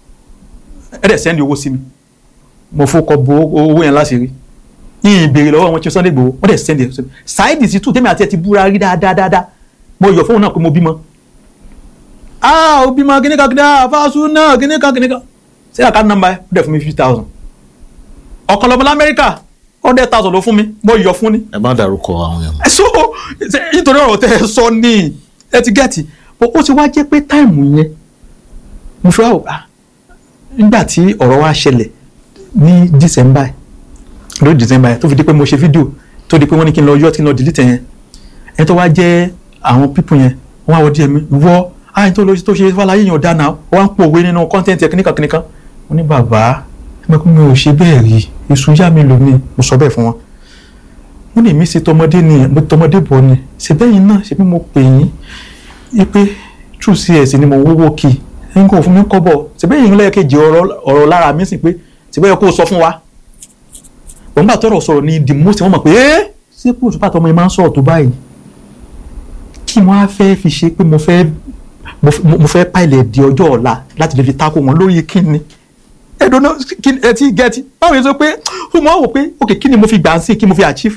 Speaker 1: ẹ̀ dẹ̀ sẹ́ndì owó sí mi mo fọkọ bo owó yẹn láti rí yìí béèrè lọ́wọ́ wọn Chief Sunday Igboho wọ́n dẹ̀ sẹ́ndì ẹ̀ sí mi Saheed Shittu tèmi àti ẹ̀ ti búra rí dáadáa dáadáa mo yọ̀ fóun náà pé mo bímọ ah o bímọ kíní kan kíní kan fásu náà kíní kan kíní kan ṣé àká nọ́mbà ẹ ó dẹ̀ fún mi fifty thousand ọ̀kan lọ́mọ lamẹ́ríkà hundred thousand ló fún mi mo yọ fún ni.
Speaker 2: ẹ má dárúkọ àwọn yẹn.
Speaker 1: ẹ so ṣe- nítorí ọ̀rọ̀ tẹ ẹ sọ ní ẹ ti gẹ́ẹ̀tì bó ó ti wá jẹ́ pé táìmù yẹn mo fi wá wò ah nígbà tí ọ̀rọ̀ wa ṣẹlẹ̀ ní december lórí december tó fi di pé mo ṣe fídíò tó di pé wọ́n ní kí n lọ yọ kí n lọ delete yẹn ẹni tó wá jẹ́ àwọn pípù yẹn wọ́n wá wọ díẹ̀ mi wọ́ àyìn tó lọ tó ṣe fàlàyé yẹn ọ̀dà náà wọ́n á ń pò òwe nínú kọ́ńtẹ́ǹtì ẹ̀kíníkan kíníkan wọ́n ní bàbá ẹ̀mẹ́kú mi ò ṣe bẹ́ẹ̀ rí èso yá mi lò ní mo sọ bẹ́ẹ̀ fún wọn wọ́n ní mi ṣe tọmọdé ni mo tọmọdé bọ̀ ni ṣe bẹ́yìn náà ṣe bí mo pè yín yí pé true cs ni mo wówó kì í ẹ̀yin kò fún mi kọ́bọ̀ ṣe bẹ́yìn lẹ́ẹ̀kejì ọ̀rọ̀ lára mi sì pé ṣe bẹ́ẹ̀ kó o sọ fún wa wọ́n bá tọrọ sọ̀rọ̀ ní the most wọ́n mọ̀ pé ẹ́ ṣé kó òṣùpá tọmọ yẹn máa ń sọ̀rọ̀ tó báyìí kí wọ́n á fẹ́ fi ṣe pé mo fẹ́ mo f- mo- mo fẹ́ pàìlẹ̀ di ọjọ́ ọ̀la láti lè fi tako wọn lórí kíni ẹ̀dùn náà kí ẹ ti gẹ́tì báwo ni sọ pé ó mọ̀ wò pé ok kí ni mo fi gbà sí kí mo fi achieve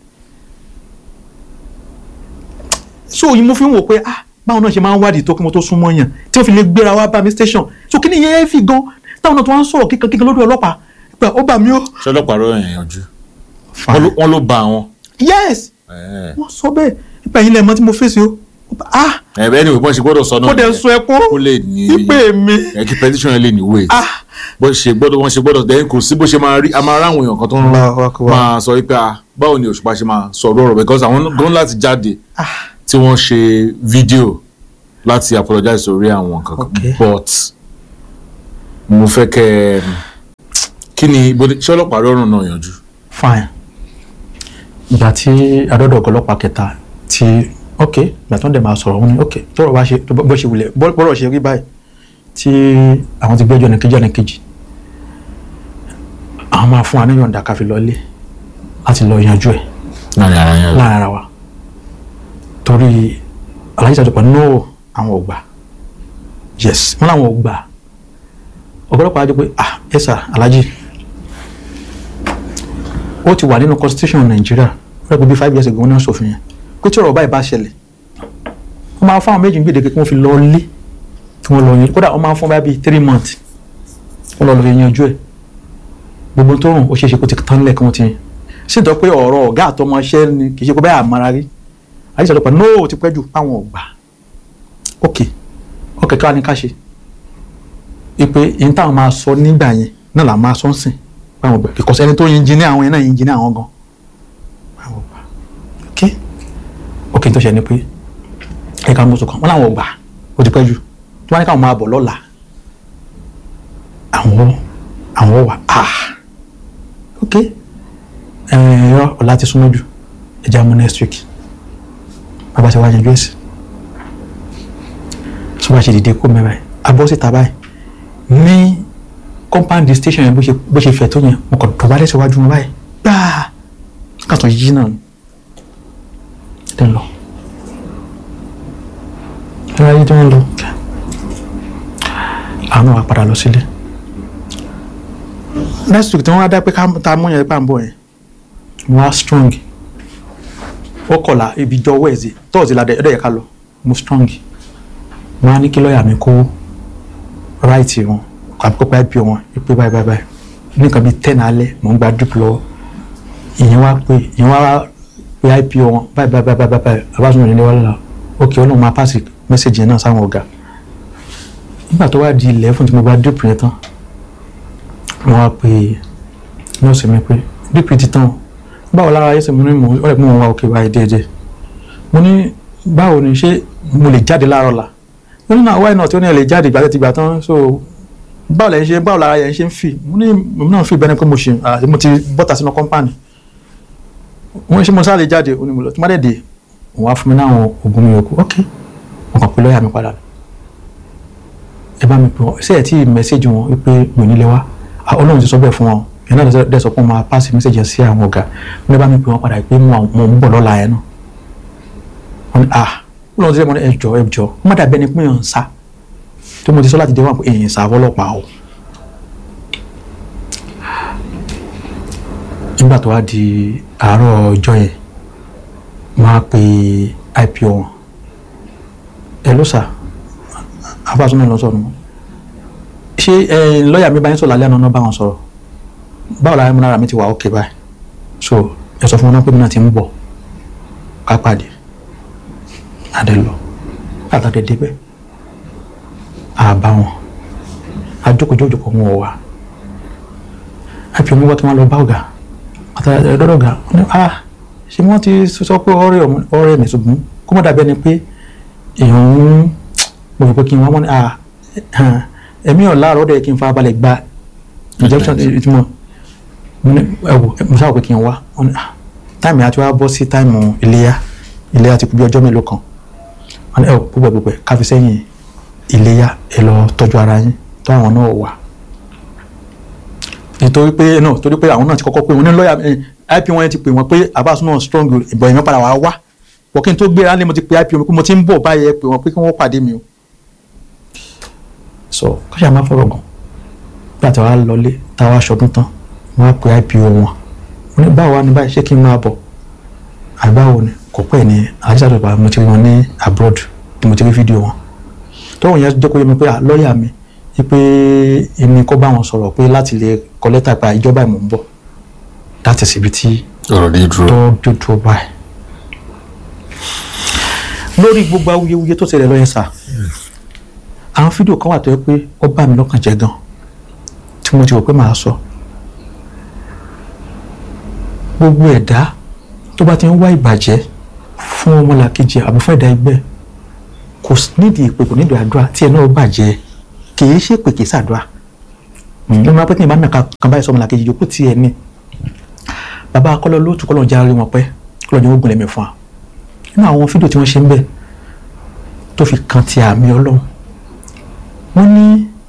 Speaker 1: so yìí mo fi ń wò pé ah báwọn náà ṣe máa ń wádìí tó kí mo tó súnmọ́ yàn tí wọ́n fi lè gbéra wá bá mi station so kí ni yẹn fi gan táwọn náà tó wá ń sọ̀rọ̀ kíkan kíkan lórí ọlọ́pàá pé ó bà mí ó.
Speaker 2: ṣé ọlọ́pàá rọ yẹn yanjú Wọ́n ló- wọ́n ló ba àwọn.
Speaker 1: yes
Speaker 2: ẹ
Speaker 1: wọ́n sọ bẹ́ẹ̀ nípa ẹ̀yin lẹ́ẹ̀mọ́ tí mo fèsì o ah
Speaker 2: ẹ bẹ́ẹ̀ ni wọ́n ṣe gbọ́dọ̀ sọ náà
Speaker 1: kó dẹ̀
Speaker 2: nìyẹn.
Speaker 1: sun ẹkún
Speaker 2: kó lè ní
Speaker 1: ìpè mi
Speaker 2: ẹ kí petition yẹn lè ní weight
Speaker 1: ah
Speaker 2: bó ṣe gbọ́dọ̀ wọ́n ṣe gbọ́dọ̀ dẹ́yìn kò sí bó ṣe máa rí a máa ráwọn èèyàn kan tó ń
Speaker 1: Allahu Akbar.
Speaker 2: máa sọ wípé ah báwo ni òṣùpá ṣe máa sọ̀rọ̀ ọ̀rọ̀ because àwọn gan láti jáde
Speaker 1: ah
Speaker 2: tí wọ́n ṣe fídíò láti apologize sórí àwọn nǹkan
Speaker 1: Okay.
Speaker 2: kan but mo fẹ́ kẹ́ ẹ kí ni bó ṣé ọlọ́pàá rọrùn náà yanjú.
Speaker 1: fine ìgbà tí adọ́dọ̀ ọlọ́pàá kẹta tí ok ìgbà tó ń dẹ̀ máa sọ̀rọ̀ wọn ni ok tọ́rọ̀ bá ṣe bó ṣe wulẹ̀ bọ́- bọ́rọ̀ ṣe rí báyìí tí àwọn ti gbẹ́jọ́ ní kejì ọ̀nà kejì àwọn máa fún wa ní yọ̀ǹda ká fi lọlé láti lọ yanjú ẹ̀
Speaker 2: láàrin ara yẹn
Speaker 1: láàrin ara wa torí alájí sàdùpọ̀ no àwọn ò gbà yes wọn làwọn ò gbà ọ̀pọ̀lọpọ̀ àjọ pé ah ẹ sà alájí ó ti wà nínú constitution nàìjíríà ó rẹ̀ pé bí five years ago wọn náà ṣòfin yẹn pé tí ọ̀rọ̀ báyìí bá ṣẹlẹ̀ wọ́n máa fún àwọn méjì gbèdéke kí wọ́n fi lọ lé kí wọ́n lọ yanjú kódà wọ́n máa fún báyìí bíi three months wọ́n lọ lọ fi yanjú ẹ̀ gbogbo tó rùn ó ṣeé ṣe kó ti tán lẹ̀ kí wọ́n ti sì tọ́ pé ọ̀rọ̀ ọ̀gá àtọmọṣẹ́ ni kì í ṣe pé báyà àmàrà rí àyíṣà lọ́pàá no ti pẹ́ jù páwọn ò gbà ok ok káwa ni ká ṣe ipe yìí táwọn máa sọ nígbà yẹn náà là máa sọ ń sìn páwọn ò gbà because ẹni tó yin jí ní àwọn yẹn náà yin jí ní àwọn gan páwọn ò gbà ok ok tó ṣe ni pé ẹ̀ka mọ́tò kan wọ́n làwọn ò gbà ó ti pẹ́ jù tí wọ́n ní káwọn máa bọ̀ lọ́la àwọn àwọn wà ah ok ẹ̀rọ ọ̀la ti súnmọ́ jù ẹja mú next week bàbá ṣe wá yanjú ẹ̀sìn tó bá ṣe dìde kó mẹ́rin abọ́ síta báyìí ní compound station yẹn bó ṣe bó ṣe fẹ̀ tó yẹn mo kàn dọ̀bálẹ̀ síwájú wọn báyìí gbáà kàtó yí náà ni ẹ lọ ẹ ráyé tí wọ́n lọ àwọn náà wà padà lọ sílé next week tí wọ́n á dá pé ká ta mú yẹn pàǹbọ̀ yẹn wọ́n á strong ó kọ̀la ibi jọ wẹ́ẹ̀sì tọ́ọ̀sì la ẹ̀dẹ̀ yẹ ká lọ mo strong wọ́n á ní kí lọ́ọ̀yà mi kó ráìtì wọn àbí kó pa ip wọn pé báyìí báyìí báyìí nǹkan bíi ten alẹ́ mò ń gba drip lọ́wọ́ ìyẹn wá pé ìyẹn wá pé ip wọn báyìí báyìí báyìí báyìí abáṣọ ìrìnlẹ̀ wà lọ́la ok ọlọ́run máa pàṣẹ mẹ́sẹ̀gì yẹn náà sáwọn ọ̀gá nígbà tó wá di ilẹ̀ fún tí mo gba drip yẹn tán wọ́n wá pé nọ́ọ̀sì mi pé drip ti tán o báwo lára ayé ṣe mo ní mo ọ̀rẹ́ mi wá òkè báyìí déédéé mo ní báwo ni ṣé mo lè jáde láàárọ̀ la mo ní náà wáyé náà tí ó ní ẹ lè jáde ìgbà tí ti gbà tán so báwo lẹ́yìn ṣe báwo lára yẹn ṣe ń fì mo ní mo náà fi bẹ́ẹ̀ ni pé mo ṣe ah, mo ti bọ́ta sínú kọ́mpánì mo ní ṣe mo sáré jáde ó ní mo lọ tí má dẹ̀ dé òun wá fún mi náà oògùn mi yòókù ok mo kàn pé lọ́ọ̀yà mi padà ẹ bá mi pè wọ́n ṣé ẹ̀ tí mẹ́sẹ̀gì wọn wípé mi ò ní lè wá Ah, ọlọ́run ti sọ bẹ́ẹ̀ fún wọn yẹn náà dẹ̀ sọ pé wọ́n máa pàṣẹ mẹ́sẹ̀gì yẹn sí àwọn ọ̀gá wọ́n bá mi pè wọ́n padà pé mo mo ń bọ̀ lọ́la yẹn náà wọ́n ní ah ọlọ́run ti sẹ́ mo ní ẹjọ́ ẹjọ́ wọ́n má dàbí ẹni pé èèyàn ń sá tó mo ti sọ láti dé wọn pé èèyàn sá fọlọ́pàá o nígbà tó wá di àárọ̀ ọjọ́ yẹn wọ́n á pe ipo wọn ẹ ló sà abáṣúná lọ sọ̀rọ̀ mọ́ ṣé ẹ lọ́ọ̀yà mi bá yín sọ̀rọ̀ alẹ́ àná náà bá wọn sọ̀rọ̀ báwo la múnára mi ti wà ókè báyìí so ẹ sọ fún wọn náà pé mi náà ti ń bọ̀ ká pàdé adé lọ àtàdé débẹ̀ àbá wọn àjókòjókòó wọn ò wá ipo mi wá kí wọ́n lọ bá ọ̀gá àtàdé dọ́dọ̀ ọ̀gá wọn ni ah ṣé wọ́n ti sọ pé ọ̀rẹ́ ọ̀rẹ́ mi ṣùgbọ́n kó mọ̀ dàbí ẹni pé èèyàn ń mo rò pé kí n wá mọ́ ni ah ẹ̀mí ọ̀ láàárọ̀ dẹ̀ kí n fara balẹ̀ gba injection ìtumọ̀ mo ní ẹ wò mo sábà pé kí n wá wọn ni ah táìmù àti wá bọ́ sí táìmù iléyà iléyà ti kú bí ọjọ́ mélòó kan wọn ni ẹ wò púpọ̀ púpọ̀ káfí sẹ́yìn iléyà ẹ lọ tọ́jú ara yín tó àwọn náà wà nítorí pé náà torí pé àwọn náà ti kọ́kọ́ pé wọn ní lọ́ọ̀yà ip wọn ti pè wọ́n pé abas náà strong ìbọn ìmọ̀ padà wá wá wọ́n kí n tó gbéra ní mo ti pe ip wọn pé mo ti ń bọ̀ báyẹn pé wọ́n pé kí wọ́n pàdé mi o so káṣá máa fọ̀rọ̀ gùn nígbà tí wàá lọlé táwa aṣọdún tán wọ́n á pe ipo wọn wọ́n ní báwo wá ní báyìí ṣé kí n máa bọ̀ àgbáwo ni kò pẹ́ ní àjíṣàdùbà mo ti rí wọn ní abroad tí mo ti rí fídíò wọn tọ́wọ́ yẹn jẹ́ kó yẹ mi pé à, lọ́ọ̀yà mi wípé èmi kó bá wọn sọ̀rọ̀ pé láti lè kọ lẹ́tà pa ìjọba ìmọ̀ ń bọ̀ láti síbi tí
Speaker 2: ọ̀rọ̀ dé dúró.
Speaker 1: tó dúdú báyìí. lórí gbogbo awuyewuye tó ṣẹlẹ̀ lọ́yẹ̀ sà àwọn fídíò kan wà tó yẹ pé ó bá mi lọ́kàn jẹ́ gan tí mo ti rò pé màá sọ gbogbo ẹ̀dá tó bá ti ń wá ìbàjẹ́ fún ọmọlàkejì àbí fún ẹ̀dá ẹgbẹ́ kò s- nídìí ìpè kò nídìí àdúrà tí ẹ náà bàjẹ́ kì í ṣe pè kì í ṣàdúrà ló máa pẹ́ kí n bá nàka kan báyìí sọ ọmọlàkejì yòókù tí ẹ ní bàbá akọ́lọ́ lóòtú kọ́lọ́ já rí wọn pẹ́ kọ́lọ́ jẹ́ ogun lẹ́mí fún wa nínú àwọn fídíò tí wọ́n ṣe ń bẹ̀ tó fi kan ti àmì ọlọ́run wọ́n ní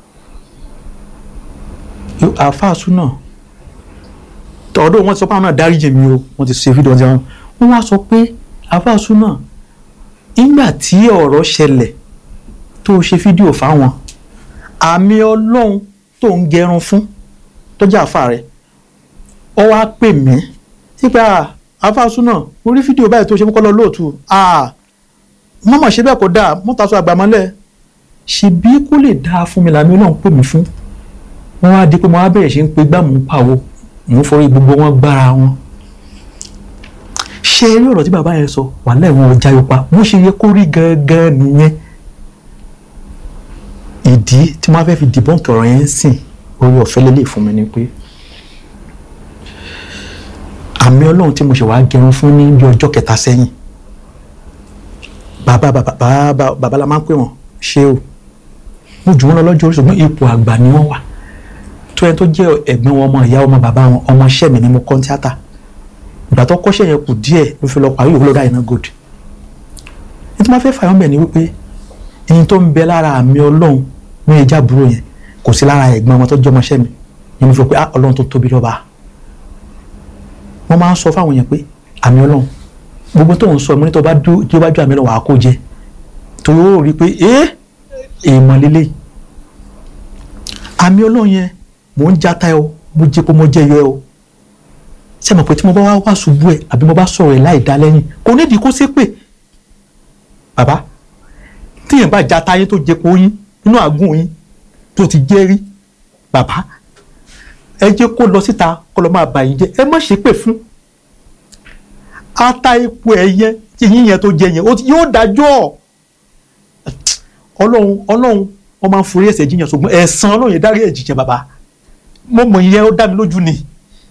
Speaker 1: àfáàsù náà tọ́dọ̀ wọ́n ti sọ pé àwọn náà dáríjì mi o wọ́n ti ṣe fídíò wọn wọ́n wá sọ pé àfáàsù náà nígbà tí ọ̀rọ̀ ṣẹlẹ̀ tó ṣe fídíò fáwọn àmì ọlọ́run tó ń gẹrun fún tó jẹ́ àfa rẹ̀ ọ wá pè mí sípa àfáàsù náà mo rí fídíò báyìí tó ṣe fún kọ́lọ́ lóòtú mọ́mọ́ ṣe bẹ́ẹ̀ kó dáa mọ́tàṣọ àgbàmọ́lẹ̀ ṣebí kó lè dáa fún mi làmì ọlọ́run pè mí fún wọ́n wá di pé mo wá bẹ̀rẹ̀ ṣe ń pe gbá mò ń pàwọ́ mò ń forí gbogbo wọn gbára wọn. ṣé eré ọ̀rọ̀ tí bàbá yẹn sọ wà lẹ́wọ̀n ọjà yóò pa bó ṣe yẹ kó rí gangan nìyẹn. ìdí tí wọ́n fẹ́ fi dìbọ́ǹkì ọ̀rọ̀ yẹn ń sìn orí ọ̀fẹ́ lélẹ̀ fún mi ni pé àmì ọlọ́run tí mo ṣe wàá gẹrun fún ní bí ọjọ́ kẹta sẹ́yìn bàbá bàbá bàbá bàbá la máa ń pè wọ́n ṣé o mo jù wọ́n lọ lọ́jọ́ orí ṣùgbọ́n ipò àgbà ni wọ́n wà tó yẹn tó jẹ́ ẹ̀gbọ́n wọn ọmọ ìyá ọmọ bàbá wọn ọmọ iṣẹ́ mi ni mo kọ́ tíátà ìgbà tó kọ́ṣẹ́ yẹn kù díẹ̀ ló fi lọ parí òwúrọ̀ lọ́dà iná gold ní tí wọ́n fẹ́ fàyọ́ bẹ̀ ni wípé ẹni tó ń bẹ lára àmì ọlọ́run ní ẹja àbúrò yẹn kò sí lára ẹ̀gbọ́n wọn tó jẹ́ ọmọ iṣẹ́ mi ni mo fi rò pé ah ọlọ́run tó tóbi lọ́ba wọ́n máa ń sọ fáwọn yẹn pé àmì ọlọ́run gbogbo tó ń sọ mo ní tó bá dú tí ó bá ju àmì ọlọ́run wàá kó jẹ torí ó rí i pé ẹ́ èèmọ̀ lélẹ̀ àmì ọlọ́run yẹn mò ń jata ẹ o mo jẹ kó mo jẹ yọ ẹ o ṣé mo pé tí mo bá wá wá ṣubú ẹ àbí mo bá sọ̀rọ̀ ẹ láì dá lẹ́yìn kò nídìí kó ṣépè bàbá tíyẹn bá jata yín tó jẹ kó yín nínú àgùn yín tó ti jẹ́ rí bàbá ẹ jẹ́ kó lọ síta kó lọ máa bà yín jẹ́ ẹ má ṣépè fún ata epo ẹ̀yẹ tí yín yẹn tó jẹ yẹn yóò dájọ́ ọlọ́run ọlọ́run wọ́n máa ń forí ẹ̀ṣẹ̀ jiyàn ṣùgbọ́n ẹ̀san ọlọ́run yẹn dárí ẹ̀jì jẹ bàbá mo mọ̀ ìyẹn ó dá mi lójú ni.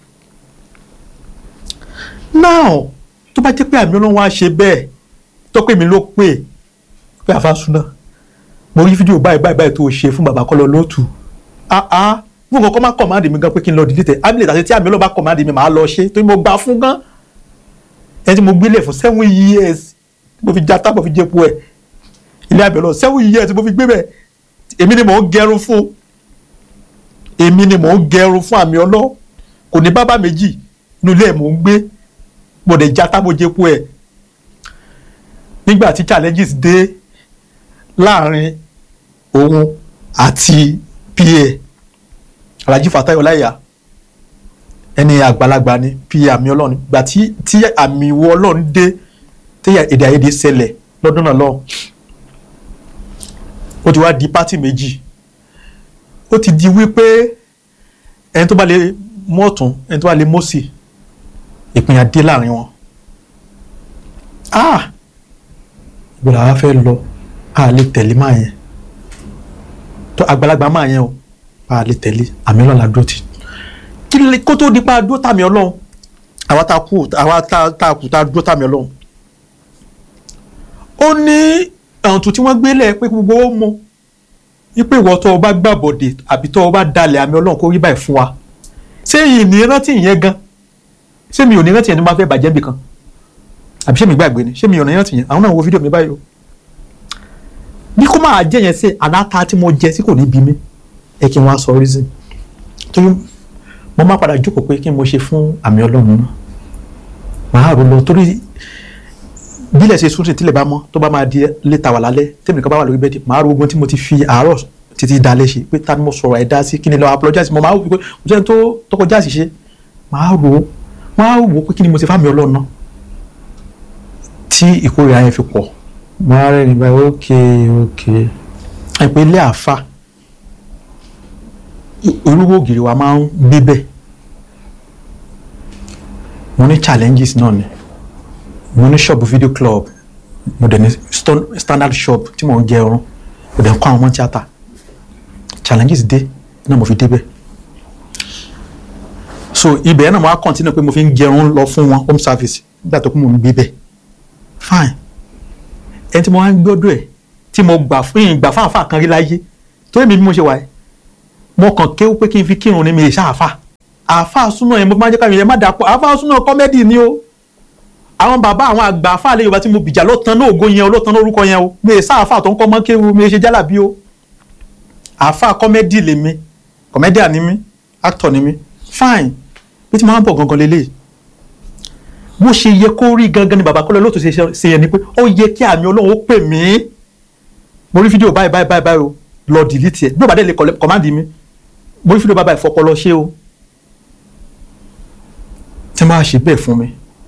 Speaker 1: now tó bá jẹ́ pé àmì ọlọ́run wá ṣe bẹ́ẹ̀ tó pé mi ló pè pé àfàsúná mo rí fídíò báyìí báyìí báyìí tó ṣe fún bàbá kọ́lọ́ lóòtù ah ah fún nǹkan kọ́ máa kọ̀máàdì mi gan pé kí n lọ dìlítẹ̀ abilẹ̀ tàbí tí àmì ọlọ́run bá kọ̀máàdì mi màá lọ ṣe torí mo gbà fún gan ẹni tí mo gbélé fún seven years mo fi já tábọ̀ fi jẹ́po ẹ̀ ilé abẹ lọ seven years tí mo fi gbé bẹ èmi ni mò ń gẹrun fún èmi ni mò ń gẹrun fún àmì ọlọ kò ní bàbá méjì inú ilé ẹ mò ń gbé mo dẹ̀ já tábòjẹpo ẹ nígbà tí challenges dé láàrin òun àti pa alhaji fatai ọláìyá ẹni àgbàlagbà ni pa àmì ọlọ́run gbà tí tí àmì ìwọ ọlọ́run dé tí èdè àìyedè ṣẹlẹ̀ lọ́dún náà lọ́hùn ó ti wá di pátì méjì ó ti di wípé ẹni tó bá lè mú ọ̀tún ẹni tó bá lè mọ́sì ìpínyà dé láàrin wọn ah ìgbọ́dọ̀ àwa fẹ́ lọ a lè tẹ̀lé máa yẹn tó àgbàlagbà máa yẹn o a lè tẹ̀lé àmì ọlọ́run àdúró ti kí lè kó tó di pa dúró tàmí ọlọ́run àwa tá a kú àwa tá a kú tá a dúró tàmí ọlọ́run ó ní ọ̀ǹtù tí wọ́n gbélé pé gbogbo ó mọ wípé ìwọ tó o bá gbàbọ̀dè àbí tó o bá dalẹ̀ àmì ọlọ́run kó rí báyìí fún wa ṣé yìí ní rántí ìyẹn gan ṣé mi ò ní rántí yẹn ní máa fẹ́ bàjẹ́ bì kan àbí ṣé mi gbàgbé ni ṣé mi ò ní rántí yẹn àwọn náà wo fídíò mi báyìí o bí kò máa jẹ́ yẹn sí àdáta tí mo jẹ sí kò ní bí mi ẹ kí n wá sọ reason torí mo máa padà jókòó pé kí n mo ṣe fún àmì ọlọ́run náà màá rò lọ torí bílẹ̀ ṣe sún sí tílẹ̀ bá mọ́ tó bá máa di létà wà lálẹ́ tèmi nìkan bá wà lórí bẹ́ẹ̀dì màá ro ogun tí mo ti fi àárọ̀ títí dalẹ̀ ṣe pé ta ni mo sọ̀rọ̀ ẹ̀ dá sí kí ni lọ apologize mo máa wò pé mo jẹ́ tó tọkọjá àṣìṣe máa rò ó máa wò ó pé kí ni mo ti fámi ọlọ́run náà tí ìkórìíra yẹn fi pọ̀ máa rẹ̀ nígbà ok ok ẹ pé ilé àáfà olówó ògiri wa máa ń gbé bẹ́ẹ̀ mo ní challenges náà ni mo ní shop video club mo dẹ̀ ní sto- standard shop tí mo ń jẹ ọrùn mo dẹ̀ ń kọ́ àwọn ọmọ tíátà challenges dé náà mo fi débẹ̀ so ibẹ̀ yẹn náà mo á continue pé mo fi ń jẹun lọ fún wọn home service nígbà tó kún mo ń gbé bẹ́ẹ̀ fine ẹni tí mo wá ń gbọ́dọ̀ ẹ̀ tí mo gbà fún ìgbà fún àfa kan rí láyé torí mi bí mo ṣe wà ẹ́ mo kàn kéwú pé kí n fi kírun ní mi ìṣá àfa àfa súná yẹn mo máa ń jẹ́ káyọ̀ yẹn má dà pọ̀ àfa súná kọ́mẹ́dì ni o àwọn bàbá àwọn àgbà àfa àlẹ́ yorùbá tí mo bìjà ló tan ní ògo yẹn o ló tan ní orúkọ yẹn o mi ìṣá àfa tó ń kọ́ mọ́ kéwú mi ṣe jálàbí o àfa kọ́mẹ́dì lèmi kọ́mẹ́díà ni mí actor ni mí fine bí tí mo máa ń bọ̀ gangan lélẹ́yìí bó ṣe yẹ kó rí gangan ni bàbá kọ́lẹ́ lóòótọ́ ṣe ṣe yẹn ni pé ó yẹ kí àmì ọlọ́run ó pè mí mo rí fídíò báyìí báyìí báyìí báyìí o lọ dìlítì ẹ bí ó bá dé lè kọ́mándì mi mo rí fídíò báyìí báyìí fọpọlọ ṣé o tí máa ṣe bẹ́ẹ̀ fún mi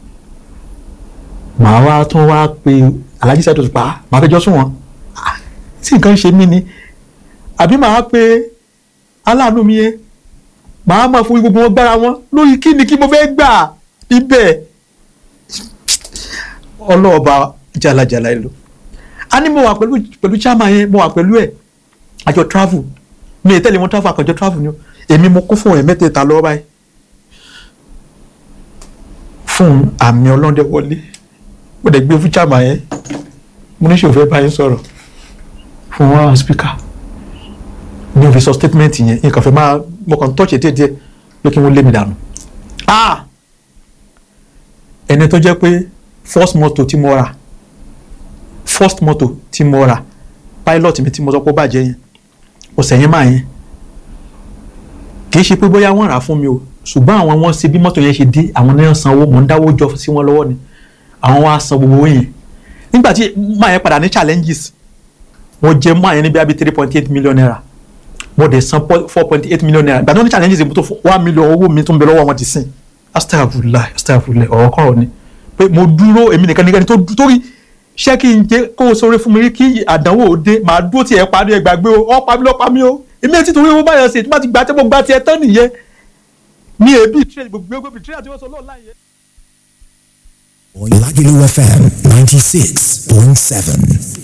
Speaker 1: màá wá tún wá pe alájí sẹ́dọ̀ pa màá fẹjọ́ sùn wọn Ah, tí nǹkan ṣe mí ni àbí màá pe aláàánú mi yẹn màá máa fún gbogbo wọn gbára wọn lórí kí ni kí mo fẹ́ gbà níbẹ̀ ọlọ́ọ̀ba jalajala ẹ lò a ní mo wà pẹ̀lú pẹ̀lú chairman yẹn mo wà pẹ̀lú ẹ̀ àjọ travel mi ì tẹ́lẹ̀ wọn travel àkànjọ travel ni o èmi mo kún fún ẹ̀ mẹ́tẹ̀ẹ̀ta lọ́wọ́ báyìí fún àmì ọlọ́dẹ wọlé mo dẹ̀ gbé fún chairman yẹn mo ní ṣòfẹ́ báyìí sọ̀rọ̀ fún wọn speaker ní òfin sọ statement yẹn nǹkan fẹ́ máa mo kàn tọ́ọ̀ṣì díẹ̀ díẹ̀ pé kí wọ́n lé mi dànù ah ẹni tó jẹ́ pé first motor tí mo rà first motor tí mo rà pilot mi tí mo sọ pé ó bàjẹ́ yẹn ọ̀sẹ̀ yẹn máa yẹn kì í ṣe pé bóyá wọ́n rà á fún mi o ṣùgbọ́n àwọn wọn ṣe bí mọ́tò yẹn ṣe dé àwọn náà sanwó mò ń dáwó jọ sí wọn lọ́wọ́ ni àwọn wa san gbogbo owó yẹn nígbà tí máa yẹn padà ní challenges mo jẹ máa yẹn ní bí i three point eight million naira mo dẹ̀ san four point eight million naira ìgbà tí wọ́n ní challenges mo tó one million owó mi tó ń bẹ lọ́wọ́ wọn ti sìn astagfirullah astagfirullah ọ̀rọ̀ kọ̀rọ̀ ni pé mo dúró èmi nìkan nìkan tó torí ṣé kí n jẹ kó o sọ̀rọ̀ fún mi rí kí àdánwò ó dé màá dúró tiẹ̀ parí ẹ gbàgbé o ọ́ pa mí lọ́ pa mí o èmi ẹ̀ tí torí owó báyọ̀ ṣe tí wọ́n ti gbà tí mo gbà tiẹ̀ tán nìyẹn ní èbí ìtúrẹ́ gbogbo gbogbo ìtúrẹ́ àti wọ́n sọ lọ́ọ̀ láyé.
Speaker 3: Lagelu FM 96.7.